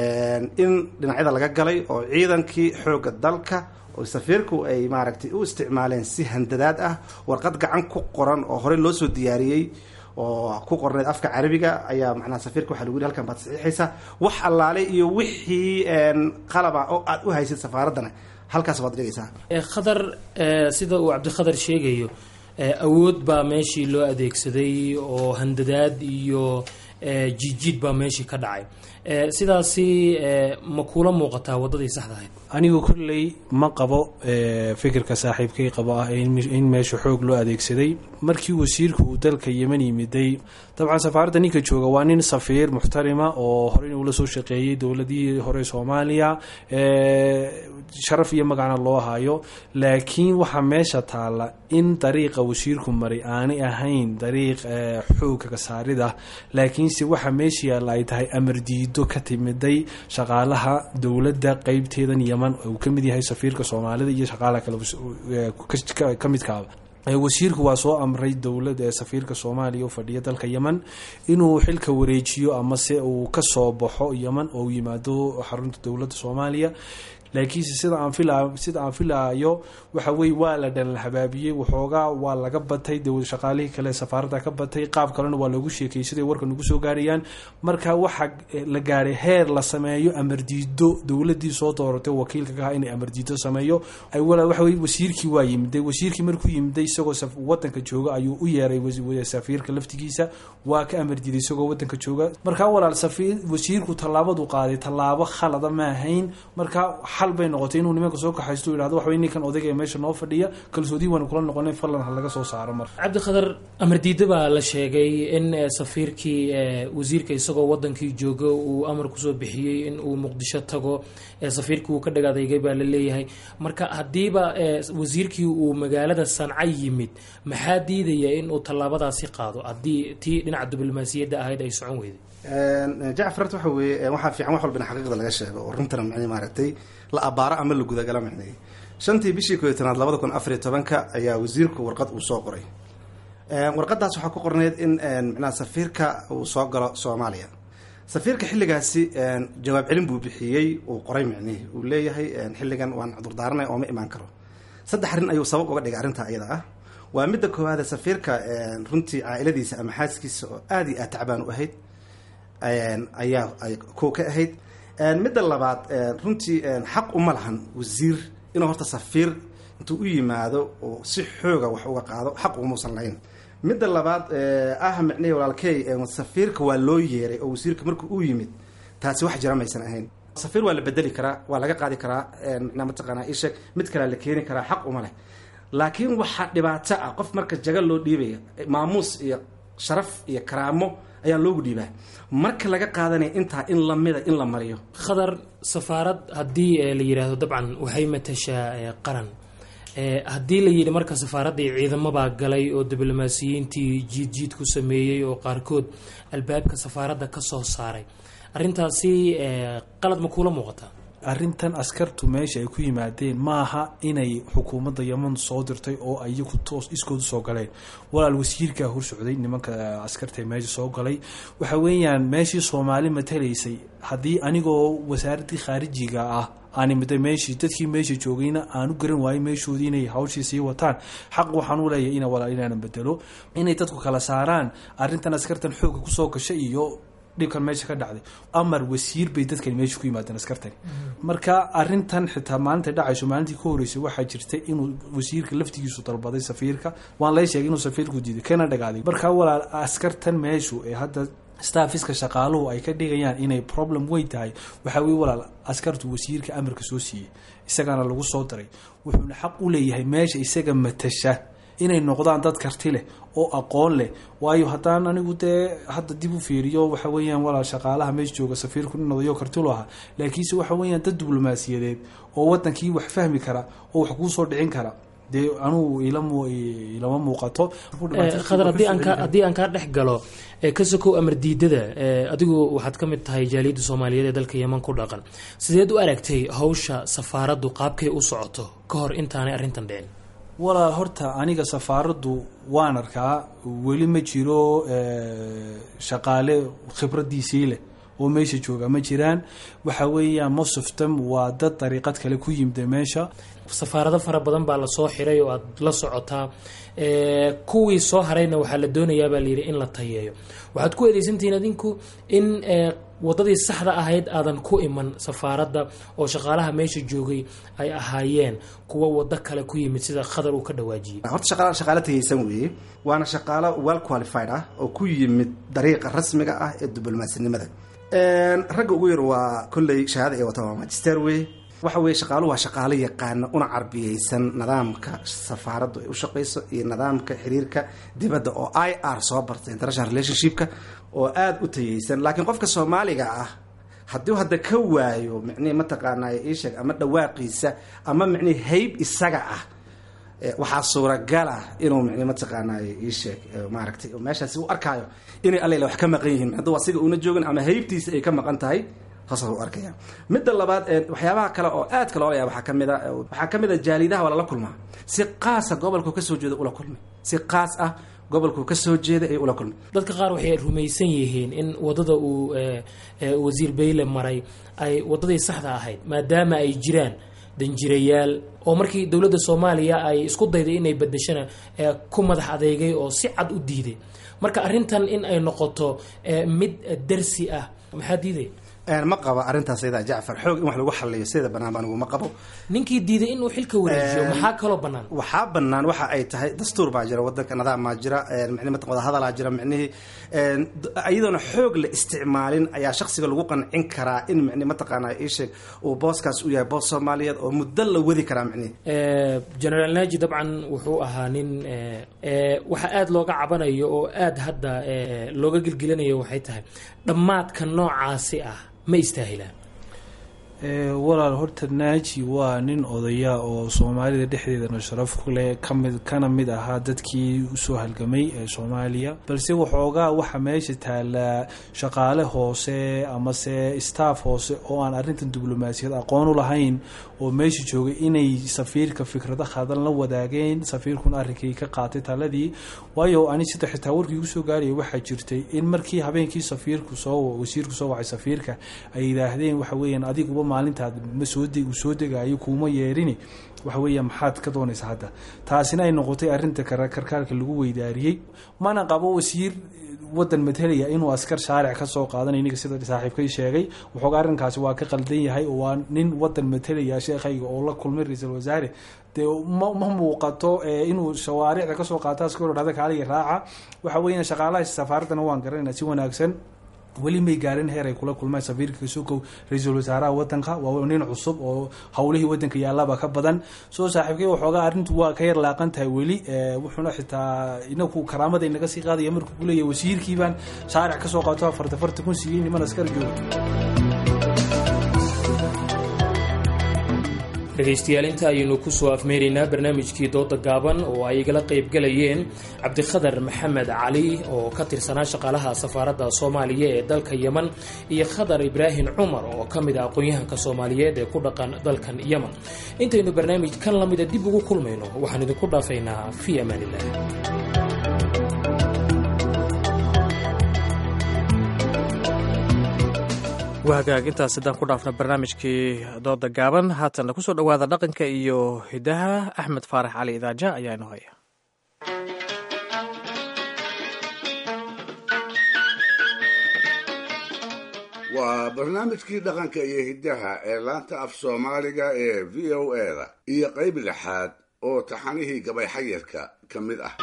in dhinacyada laga galay oo ciidankii xooga dalka oo safiirku ay maaragtay u isticmaaleen si handadaad ah warqad gacan ku qoran oo horey loo soo diyaariyey oo ku qorneed afka carabiga ayaa macnaha safiirka waxaa lagu yihi halkan baad saxiixaysaa wax allaale iyo wixii qalaba oo aad u haysid safaaraddana halkaas baad dhigaysaa khadar sida uu cabdikhadar sheegayo awood baa meeshii loo adeegsaday oo handadaad iyo jiidjiid baa meeshii ka dhacay sidaasi ma kuula muuqataa waddadii saxda ahayd anigu kolley ma qabo fikirka saaxiibkay qabo ah in meesha xoog loo adeegsaday markii wasiirku uu dalka yeman yimiday dabcan safaaradda ninka jooga waa nin safiir muxtarima oo horeyna ula soo shaqeeyey dowladihii hore soomaaliya sharaf iyo magacna loo hayo laakiin waxaa meesha taalla in dariiqa wasiirku maray aanay ahayn dariiq xoogga kasaarida laakiinse waxa meesha yaalla ay tahay amar diido ka timiday shaqaalaha dowladda qeybteedan yeman uu ka mid yahay safiirka soomaalida iyo shaqaalaha kale ka midkaaba wasiirku waa soo amray dowlad ee safiirka soomaaliya u fadhiya dalka yemen inuu xilka wareejiyo ama se uu kasoo baxo yemen oo yimaado xarunta dowladda soomaaliya laakiinse sida aan fila sida aan filaayo waxa weye waa la dhan habaabiyey waxoogaa waa laga batay de shaqaalihii kale safaaradda ka batay qaab kalena waa loogu sheekayay siday warka nagu soo gaarayaan marka waxaa la gaaray heer la sameeyo amardiido dowladii soo dooratay wakiilka ka inay amardiido sameeyo waxa weye wasiirkii waa yimiday wasiirkii markuu yimiday isagoo wadanka jooga ayuu u yeeray safiirka laftigiisa waa ka amardiiday isagoo wadanka jooga markaa walaal safiir wasiirku tallaabadu qaaday tallaabo khalada ma ahayn marka xal bay noqotay inuu nimanka soo kaxaysto yidhahdo waxaway ninkan odayga ee meesha noo fadhiya kalsoodii waanu kula noqonay falan ha laga soo saaro mar cabdikhadar amardiida baa la sheegay in safiirkii wasiirka isagoo wadankii jooga uu amar kusoo bixiyey in uu muqdisho tago safiirkii uu ka dhagaadeygay baa la leeyahay marka haddiiba wasiirkii uu magaalada sanca yimid maxaa diidaya in uu tallaabadaasi qaado haddii tii dhinaca diblomaasiyadda ahayd ay socon weyday jacfar waxa weeye waxaa fiican wax walba in xaqiiqda laga sheego oo runtana micnii maaragtay la abaaro ama la gudagala micnay shantii bishii koo iyo tanaad labada kun afariyo tobanka ayaa wasiirku warqad uu soo qoray warqadaas waxaa ku qorneyd in micnaha safiirka uu soo galo soomaaliya safiirka xilligaasi jawaab celin buu bixiyey uu qoray micnihi uu leeyahay xilligan waan cudurdaaranay oo ma imaan karo saddex arrin ayuu sabab uga dhigay arrintaa iyada ah waa midda koowaade safiirka runtii caailadiisa ama xaaskiisa oo aada iyo aad tacbaan u ahayd ayaa ko ka ahayd midda labaad runtii xaq uma lahan wasiir inuu horta safiir intuu u yimaado oo si xooga wax uga qaado xaq umuusan lahayn midda labaad ah micnihii walaalkey safiirka waa loo yeeray oo wasiirka markuu u yimid taasi wax jira maysan ahayn safiir waa la bedeli karaa waa laga qaadi karaa micnaa mataqaanaa isheg mid kalea la keeni karaa xaq uma leh laakiin waxaa dhibaato ah qof marka jaga loo dhiibaya maamuus iyo sharaf iyo karaamo ayaa loogu dhiibaa marka laga qaadanaya intaa in lamida in la mariyo khadar safaarad haddii la yidhaahdo dabcan waxay matashaa qaran haddii la yidhi marka safaaraddii ciidamabaa galay oo diblomaasiyiintii jiid jiid ku sameeyey oo qaarkood albaabka safaaradda ka soo saaray arrintaasi qalad ma kuula muuqataa arrintan askartu meesha ay ku yimaadeen maaha inay xukuumadda yeman soo dirtay oo iyagu toos iskoodu soo galeen walaal wasiirkaa hor socday nimanka askarta ee meesha soo galay waxa weeyaan meeshii soomaali matalaysay haddii anigoo wasaaraddii khaarijiga ah aanimida meeshii dadkii meesha joogayna aanu garan waayo meeshoodii inay hawshii sii wataan xaq waxaan u leeyahay ina walaal inaanan bedelo inay dadku kala saaraan arrintan askartan xoogga kusoo gashay iyo dhibkan meesha ka dhacday amar wasiir bay dadkani meesha ku yimaadeen askartani marka arintan xitaa maalinta dhacayso maalintii ka horeysay waxaa jirta inuu wasiirka laftigiisu dalbaday safiirka waan lay sheegay inuu safiirku diiday kana dhagaaday marka walaal askartan meeshu ee hadda staffiska shaqaaluhu ay ka dhigayaan inay problem weyn tahay waxaa weye walaal askartu wasiirka amarka soo siiyey isagaana lagu soo daray wuxuuna xaq u leeyahay meesha isaga matasha inay noqdaan dad karti leh oo aqoon leh waayo haddaan anigu dee hadda dib u fiiriyo waxa weeyaan walaal shaqaalaha meesha jooga safiirku nin odayo kartilu ahaa laakiinse waxa weeyaan dad diblomaasiyadeed oo wadankii wax fahmi kara oo wax kuu soo dhicin kara dee anugu ilama muuqato khadar haddii aan kaa dhex galo ka sokow amar diidada adigu waxaad ka mid tahay jaaliyadda soomaaliyeed ee dalka yeman ku dhaqan sideed u aragtay hawsha safaaraddu qaabkay u socoto ka hor intaanay arrintan dhicin walaal horta aniga safaaraddu waan arkaa weli ma jiro shaqaale khibradiisii leh oo meesha jooga ma jiraan waxa weeyaan mosoftam waa dad dariiqad kale ku yimida meesha safaarado fara badan baa lasoo xiray oo aad la socotaa kuwii soo harayna waxaa la doonayaa baa layidhi in la tayeeyo waxaad ku eedeysantihiin adinku in wadadii saxda ahayd aadan ku iman safaaradda oo shaqaalaha meesha joogay ay ahaayeen kuwa wado kale ku yimid sida khadar uu ka dhawaajiyey horta shaqaala shaqaalo tagaysan weeye waana shaqaalo well qualified ah oo ku yimid dariiqa rasmiga ah ee diblomasinimada ragga ugu yar waa kolley shahaada ay wataan waa magister wey waxa weeye shaqaaluhu waa shaqaalo yaqaana una carbiyeysan nidaamka safaaraddu ay u shaqayso iyo nidaamka xiriirka dibadda oo i r soo bartay international relationshipka oo aada u tayeysan laakiin qofka soomaaliga ah hadduu hadda ka waayo micnihi mataqaanaa iisheeg ama dhawaaqiisa ama micnihi hayb isaga ah waxaa suuragala inuu micnihi mataqaanaa iisheeg maaragtay meeshaasi u arkaayo inay allela wax ka maqan yihiin hadduu asiga una joogin ama haybtiisa ay ka maqan tahay saasa u arkaya midda labaad waxyaabaha kale oo aadka loola yaaba waxaa kamid a waxaa kamid a jaalidaha waa lala kulmaa si qaasa gobolku kasoo jeeda ula kulmay si qaas ah gobolku kasoo jeeda ay ula kulmay dadka qaar waxay rumaysan yihiin in wadada uu wasiir bayle maray ay wadadii saxda ahayd maadaama ay jiraan danjirayaal oo markii dowladda soomaaliya ay isku dayday inay bedeshana ku madax adeegay oo si cad u diiday marka arrintan in ay noqoto mid darsi ah maxaa diiday ma qabo arrintaas ayada jacfar xoog in wax lagu xaliyo sideeda banaanba anigu ma qabo ninkii diiday inuu xilka wareejiyo maxaa kaloo banaan waxaa banaan waxa ay tahay dastuur baa jira wadanka nidaam maa jira micnihi mataqan wadahadalaa jira micnihii iyadoona xoog la isticmaalin ayaa shaksiga lagu qancin karaa in micni mataqaana iisheeg uu booskaas u yahay boos soomaaliyeed oo muddo la wadi karaa micnihi generaal naji dabcan wuxuu ahaa nin waxa aada looga cabanayo oo aada hadda looga gelgelinayo waxay tahay dhammaadka noocaasi ah ma istaahilaan walaal horta naaji waa nin odaya oo soomaalida dhexdeedana sharaf ku leh kamid kana mid ahaa dadkii usoo halgamay ee soomaaliya balse waxoogaa waxa meesha taalaa shaqaale hoose amase staff hoose oo aan arrintan diblomaasiyad aqoon u lahayn oo meesha joogay inay safiirka fikrado khadan la wadaageen safiirkuna arrinkii ka qaatay taladii waayo ani sida xitaa warkii igu soo gaaraya waxaa jirtay in markii habeenkii safiirku soo wasiirku soo wacay safiirka ay yidhaahdeen waxa weeyaan adiguba maalintaad ma soo uu soo degaayo kuuma yeerini waxa weeya maxaad ka doonaysa hadda taasina ay noqotay arrinta karkaarka lagu weydaariyey mana qabo wasiir wadan matalaya inuu askar shaaric ka soo qaadanay ninka sida saaxiibkay sheegay waxooga arrinkaasi waa ka qaldan yahay oo waa nin wadan matalaya sheekhayga oo la kulmay ra-iisul wasaare dee ma ma muuqato inuu shawaaricda kasoo qaato askar dhahda kaaliga raaca waxa weeyaan shaqaalaha safaaraddana waan garanayna si wanaagsan weli may gaarin heer ay kula kulmaan safiirka kasukow ra-iisul wasaaraha wadanka waa nin cusub oo howlihii wadanka yaallaba ka badan soo saaxiibkay waxoogaa arrintu waa ka yar laaqan tahay weli wuxuuna xitaa inaku karaamada inaga sii qaadaya markuu ku leeyahy wasiirkiibaan shaaric kasoo qaato afarta farta kun siiyey niman askar jooga dhegaystayaal inta ayaynu kusoo afmeeraynaa barnaamijkii dooda gaaban oo ay igala qaybgalayeen cabdikhadar maxamed cali oo ka tirsanaa shaqaalaha safaaradda soomaaliya ee dalka yeman iyo khadar ibraahim cumar oo ka mid ah aqoon-yahanka soomaaliyeed ee ku dhaqan dalkan yeman intaynu barnaamij kan lamida dib ugu kulmayno waxaan idinku dhaafaynaa fii amaanilah waa hagaag intaas haddaan ku dhaafna barnaamijkii dooda gaaban haatanna kusoo dhowaada dhaqanka iyo hidaha axmed faarax cali idaaja ayaa inoo haya waa barnaamijkii dhaqanka iyo hiddaha ee laanta af soomaaliga ee v o eda iyo qayb lixaad oo taxanihii gabay xayirka ka mid ah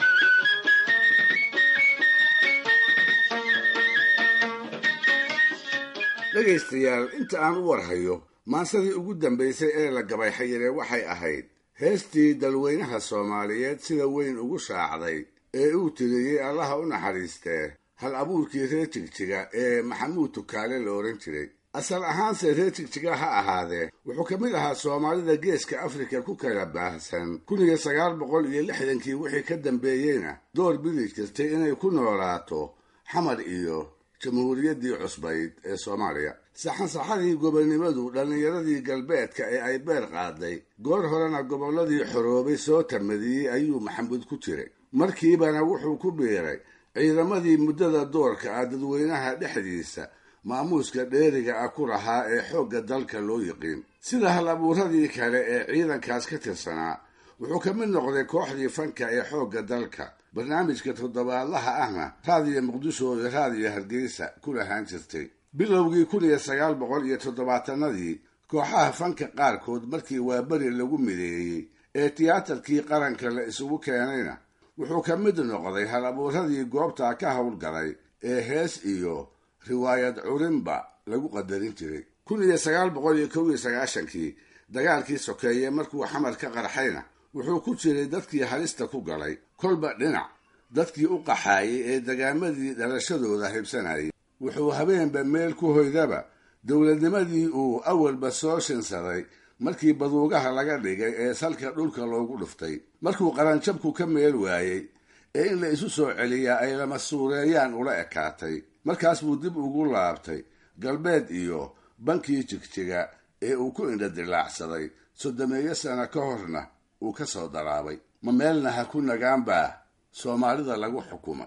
dhegaystayaal inta aan u warhayo maansadii ugu dambaysay ee la gabay xayire waxay ahayd heestii dalweynaha soomaaliyeed sida weyn ugu shaacday ee uu tiriyey allaha u naxariistee hal abuurkii reer jigjiga ee maxamuud tukaale la odhan jiray asal ahaanse reer jigjiga ha ahaadee wuxuu ka mid ahaa soomaalida geeska afrika ku kala baahsan kun iyo sagaal boqol iyo lixdankii wixii ka dambeeyeyna door bidi jirtay inay ku noolaato xamar iyo jamhuuriyaddii cusbayd ee soomaaliya saxansaxadii gobonnimadu dhallinyaradii galbeedka ee ay beer qaaday goor horena gobolladii xoroobay soo tamadiyey ayuu maxamuud ku jiray markiibana wuxuu ku biiray ciidamadii muddada doorka ah dadweynaha dhexdiisa maamuuska dheeriga ah ku lahaa ee xoogga dalka loo yiqiin sida hal abuuradii kale ee ciidankaas ka tirsanaa wuxuu ka mid noqday kooxdii fanka ee xoogga dalka barnaamijka toddobaadlaha ahna raadiyo muqdisho iyo raadiyo hargeysa ku lahaan jirtay bilowgii kun iyo sagaal boqol iyo toddobaatanadii kooxaha fanka qaarkood markii waaberi lagu mideeyey ee tiyaatarkii qaranka la isugu keenayna wuxuu ka mid noqday hal abuuradii goobtaa ka howlgalay ee hees iyo riwaayad curinba lagu qadarin jiray kun iyo sagaal boqol iyo kow iyo sagaashankii dagaalkii sokeeye markuu xamar ka qarxayna wuxuu ku jiray dadkii halista ku galay kolba dhinac dadkii u qaxaayay ee dagaamadii dhalashadooda haybsanayay wuxuu habeenba meel ku hoydaba dowladnimadii uu awalba soo shinsaday markii baduugaha laga dhigay ee salka dhulka loogu dhuftay markuu qaranjabku ka meel waayey ee in la isu soo celiyaa ay lama suureeyaan ula ekaatay markaas buu dib ugu laabtay galbeed iyo bankii jigjiga ee uu ku indhadilaacsaday soddomeeyo sano ka horna uu ka soo daraabay ma meelna ha ku nagaan baa soomaalida lagu xukumay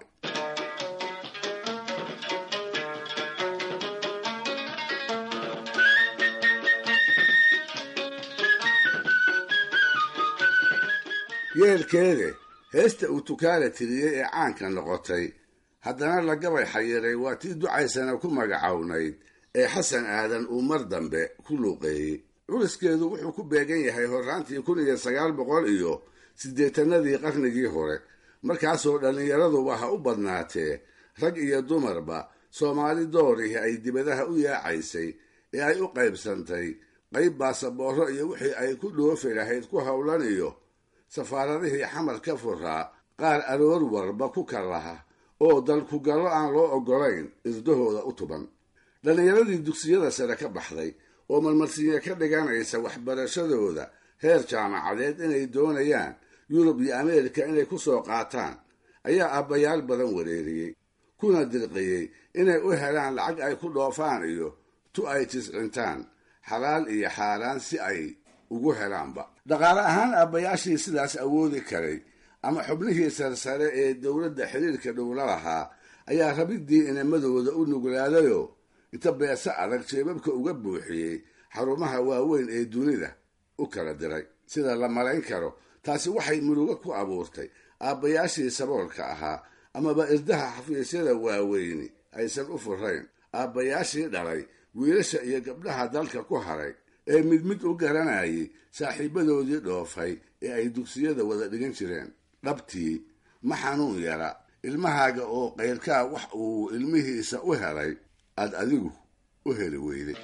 yeelkeede heesta uu tukaala tiriyey ee caanka noqotay haddana la gabay xayiray waa tii ducaysana ku magacownayd ee xasan aadan uu mar dambe ku luuqeeyey culiskeedu wuxuu ku beegan yahay horraantii kun iyo sagaal boqol iyo siddeetanadii qarnigii hore markaasoo dhallinyaraduba ha u badnaatee rag iyo dumarba soomaali doorihii ay dibadaha u yaacaysay ee ay u qaybsantay qayb baasaboorro iyo wixii ay ku dhoofi lahayd ku howlan iyo safaaradihii xamar ka furaa qaar aroor warba ku kallaha oo dalkugallo aan loo oggolayn irdahooda u tuban dhallinyaradii dugsiyada sare ka baxday oo marmarsiinya ka dhiganaysa waxbarashadooda heer jaamacadeed inay doonayaan yurub iyo ameerika inay ku soo qaataan ayaa abbayaal badan wareeriyey kuna dirqiyey inay u helaan lacag ay ku dhoofaan iyo tu ay tiscintaan xalaal iyo xaaraan si ay ugu helaanba dhaqaale ahaan abbayaashii sidaas awoodi karay ama xubnihii sarsare ee dowladda xiriirka dhowla lahaa ayaa rabiddii inamadooda u nuglaadayoo inta beese adag jeebabka uga buuxiyey xarumaha waaweyn ee dunida u kala diray sida la malayn karo taasi waxay murugo ku abuurtay aabbayaashii saboolka ahaa amaba irdaha xafiisyada waaweyni aysan u furayn aabbayaashii dhalay wiilasha iyo gabdhaha dalka ku haray ee mid mid u garanayay saaxiibadoodii dhoofay ee ay dugsiyada wada dhigan jireen dhabtii ma xanuun yara ilmahaaga oo qayrkaa wax uu ilmihiisa u helay aad adigu u heli weyday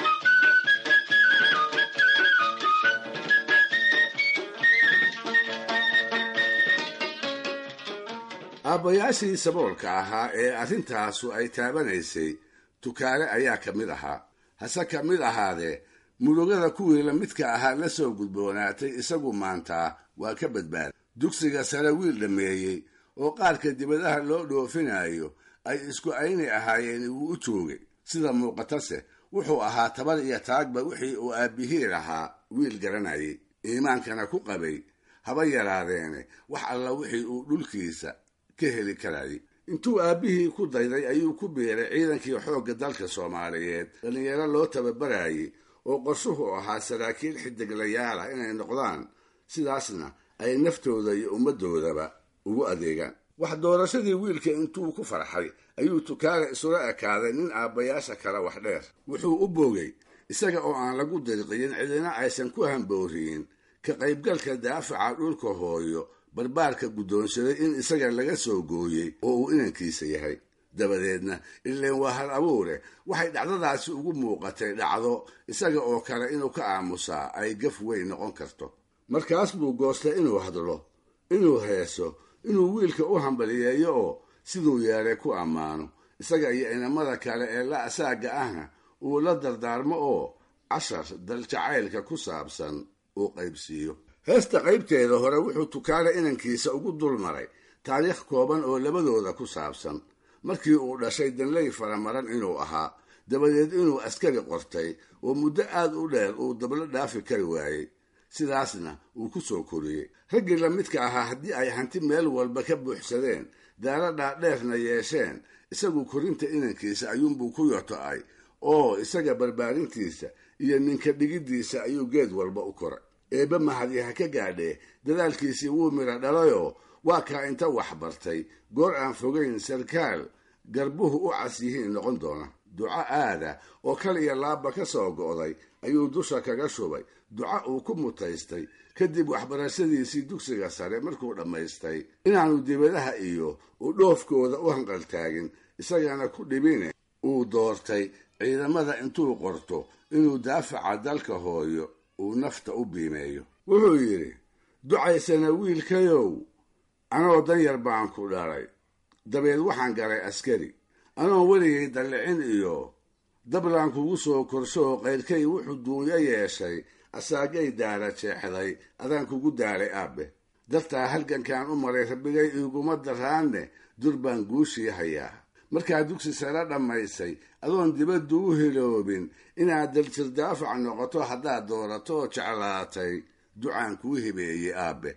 aabbayaashii saboolka ahaa ee arrintaasu ay taabanaysay tukaale ayaa ka mid ahaa hase ka mid ahaadee murugada kuwii lamidka ahaa la soo gudboonaatay isagu maantaa waa ka badbaaday dugsiga sare wiil dhammeeyey oo qaarka dibadaha loo dhoofinayo ay isku ayni ahaayeen wuu u joogay sida muuqatase wuxuu ahaa tabar iyo taagba wixii uu aabbihii lahaa wiil garanayay iimaankana ku qabay haba yaraadeene wax alla wixii uu dhulkiisa ka heli karayay intuu aabbihii ku dayday ayuu ku biiray ciidankii xoogga dalka soomaaliyeed dhallinyaro loo tababarayay oo qorshuhu ahaa saraakiil xidiglayaal ah inay noqdaan sidaasna ay naftooda iyo ummaddoodaba ugu adeegaan wax doorashadii wiilka intuu ku farxay ayuu tukaale isula ekaaday nin aabbayaasha kale wax dheer wuxuu u boogay isaga oo aan lagu dirqiyin cidina aysan ku hambooriyin ka qaybgalka daafaca dhulka hooyo barbaarka guddoonsaday in isaga laga soo gooyey oo uu inankiisa yahay dabadeedna ileen waa hal abuure waxay dhacdadaasi ugu muuqatay dhacdo isaga oo kale inuu ka aamusaa ay gaf weyn noqon karto markaas buu goostay inuu hadlo inuu heeso inuu wiilka u hambaliyeeyo oo siduu yeelay ku ammaano isaga iyo inamada kale ee la asaaga ahna uu la dardaarmo oo cashar daljacaylka ku saabsan uu qaybsiiyo heesta qaybteeda hore wuxuu tukaale inankiisa ugu dul maray taariikh kooban oo labadooda ku saabsan markii uu dhashay danley faramaran inuu ahaa dabadeed inuu askari qortay oo muddo aad u dheer uu dablo dhaafi kari waayey sidaasna uu ku soo koriyey raggii la midka ahaa haddii ay hanti meel walba ka buuxsadeen daalo dhaadheerna yeesheen isagu korinta inankiisa ayuunbuu ku yoto-ay oo isaga barbaarintiisa iyo ninka dhigiddiisa ayuu geed walba u koray eebbe mahadi ha ka gaadhee dadaalkiisii wuu midha dhalayoo waa kaa inta wax bartay goor aan fogayn sarkaal garbuhu u cas yihiin noqon doona duco aada oo kal iyo laabba ka soo go'day ayuu dusha kaga shubay duco uu ku mutaystay kadib waxbarashadiisii dugsiga sare markuu dhammaystay inaanu dibadaha iyo u dhoofkooda u hanqaltaagin isagana ku dhibine uu doortay ciidamada intuu qorto inuu daafaca dalka hooyo uu nafta u biimeeyo wuxuu yidhi ducaysana wiilkayow anoo danyar baan ku dhalay dabeed waxaan galay askari anoon weligay dallicin iyo dablaan kugu soo korshooo qayrkay wuxuu duunyo yeeshay asaagay daara jeexday adaan kugu daalay aabbe dartaa halgankaan u maray rabbigay iiguma daraanne dur baan guushii hayaa markaa dugsi sare dhammaysay adoon dibaddu u hiloobin inaad daljir daafac noqoto haddaad doorato oo jeclaatay ducaan kuu hibeeyey aabbe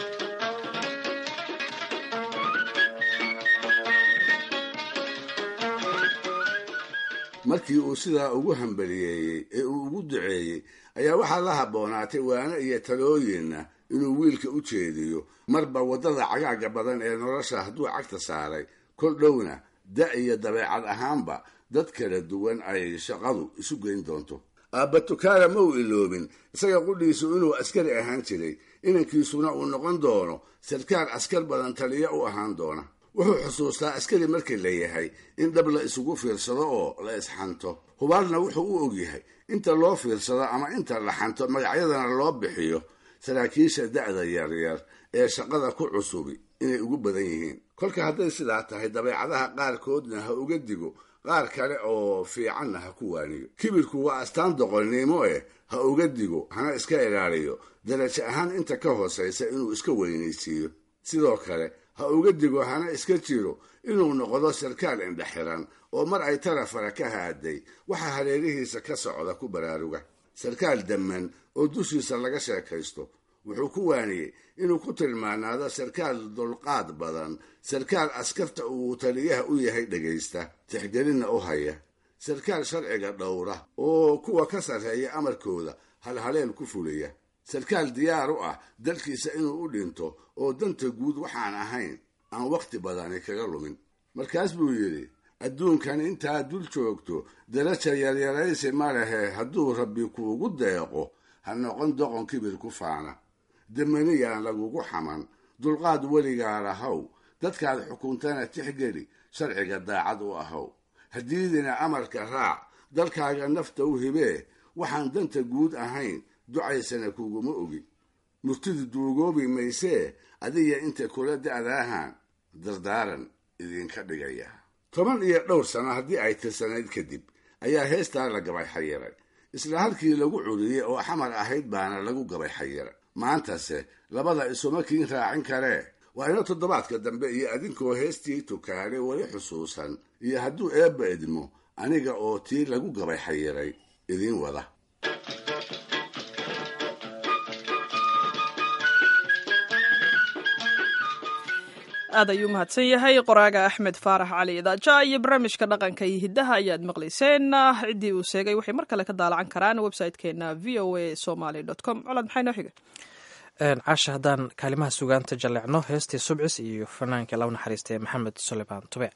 markii uu sidaa ugu hambaliyeeyey ee uu ugu duceeyey ayaa waxaa la habboonaatay waano iyo talooyinna inuu wiilka u jeediyo marba waddada cagaaga badan ee nolosha hadduu cagta saaray kol dhowna da iyo dabeecad ahaanba dad kala duwan ay shaqadu isu geyn doonto aabba tukaala ma uu iloobin isaga qudhiisu inuu askari ahaan jiray inankiisuna uu noqon doono sarkaal askar badan taliya u ahaan doona wuxuu xusuustaa askari markii la yahay in dhab la isugu fiirsado oo la isxanto hubaalna wuxuu u ogyahay inta loo fiirsado ama inta la xanto magacyadana loo bixiyo saraakiisha da'da yaryar ee shaqada ku cusubi inay ugu badan yihiin kolka hadday sidaa tahay dabeecadaha qaarkoodna ha uga digo qaar kale oo fiicanna ha ku waaniyo kibirku waa astaan doqonnimo eh ha uga digo hana iska ilaaliyo darajo ahaan inta ka hoosaysa inuu iska weynaysiiyo sidoo kale ha uga digo hana iska jiro inuu noqdo sarkaal indhexiran oo mar ay tarafara ka haaday waxa hareerihiisa ka socda ku baraaruga sarkaal damman oo dushiisa laga sheekaysto wuxuu ku waaniyey inuu ku tilmaanaado sarkaal dulqaad badan sarkaal askarta uu taliyaha u yahay dhegaysta tixgelinna u haya sarkaal sharciga dhowra oo kuwa ka sarreeya amarkooda halhaleel ku fulaya sarkaal diyaar u ah dalkiisa inuu u dhinto oo danta guud waxaan ahayn aan wakhti badani kaga lumin markaas buu yidhi adduunkan intaad dul joogto daraja yaryaraysi ma lehe hadduu rabbi kuugu deeqo ha noqon doqon kibir ku faana damaniyaan lagugu xaman dulqaad weligaa lahow dadkaad xukuntana tixgeli sharciga daacad u ahow haddiidina amarka raac dalkaaga nafta u hibee waxaan danta guud ahayn ducaysana kuguma ogi murtidu duugoobi maysee adiga inta kula da'daahan dardaaran idinka dhigaya toban iyo dhowr sano haddii ay tirsanayd kadib ayaa heestaa la gabay xayiray isla halkii lagu curiyey oo xamar ahayd baana lagu gabay xayira maantase labada isuma kiin raacin karee waa ina toddobaadka dambe iyo adinkoo heestii tukaale weli xusuusan iyo hadduu eebba idmo aniga oo tii lagu gabay xayiray idiin wada aad ayuu mahadsan yahay qoraaga axmed faarax cali idaaja iyo barnaamijka dhaqanka iyo hiddaha ayaad maqlayseen ciddii uu sheegay waxay mar kale ka daalacan karaan website-keena v o a somaly com colaad maxay noo xiga casha haddaan kaalimaha sugaanta jalleecno heestii subcis iyo fanaanka law naxariistay maxamed suleymaan tube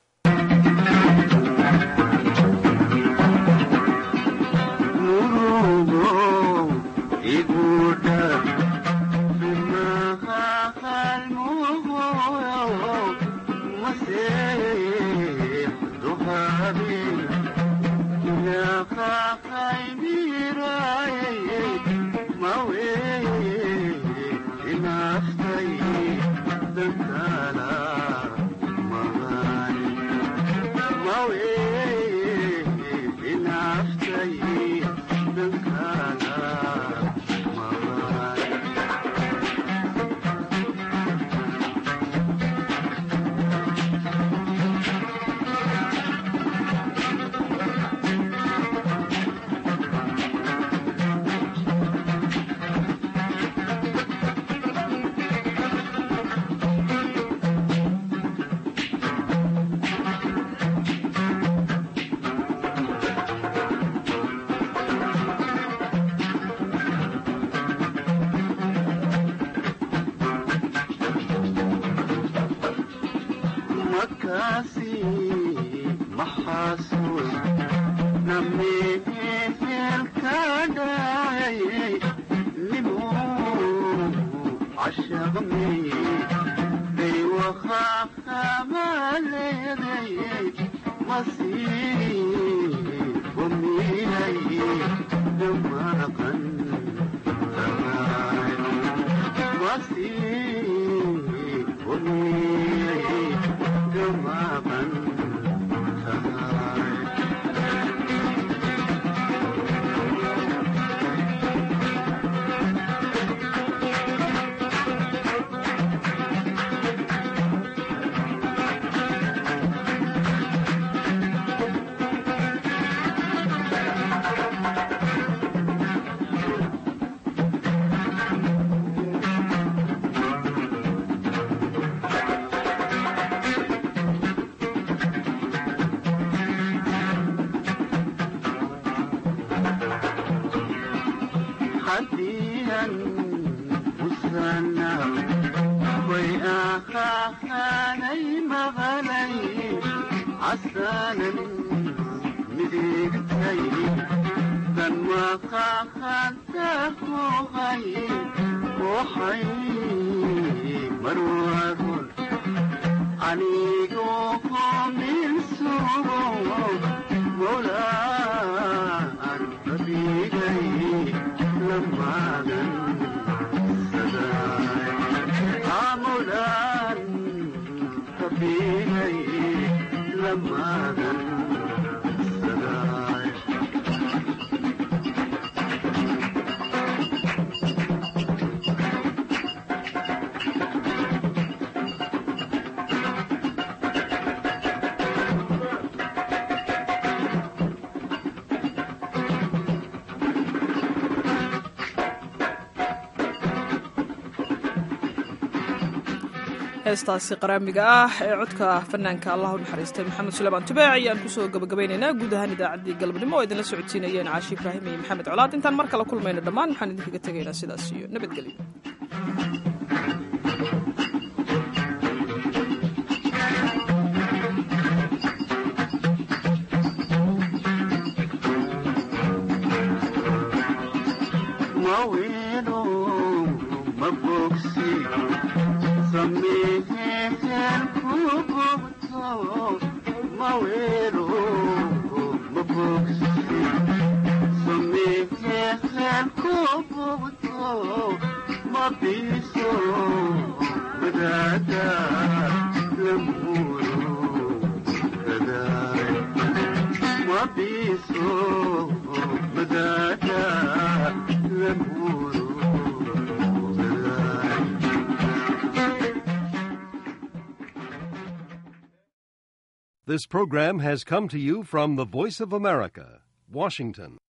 heestaasi qaraamiga ah ee codka fanaanka allah u naxariistay maxamed suleymaan tubaac ayaan kusoo gabagabaynaynaa guud ahaan idaacaddii galabnimo oo idinla socodsiinayeen caashi ibraahim iyo maxamed colaad intaan mar kale kulmayno dhammaan waxaan idinkaga tegaynaa sidaas iyo nabadgelyo Mabiso, madada. This program has come to you from the Voice of America, Washington.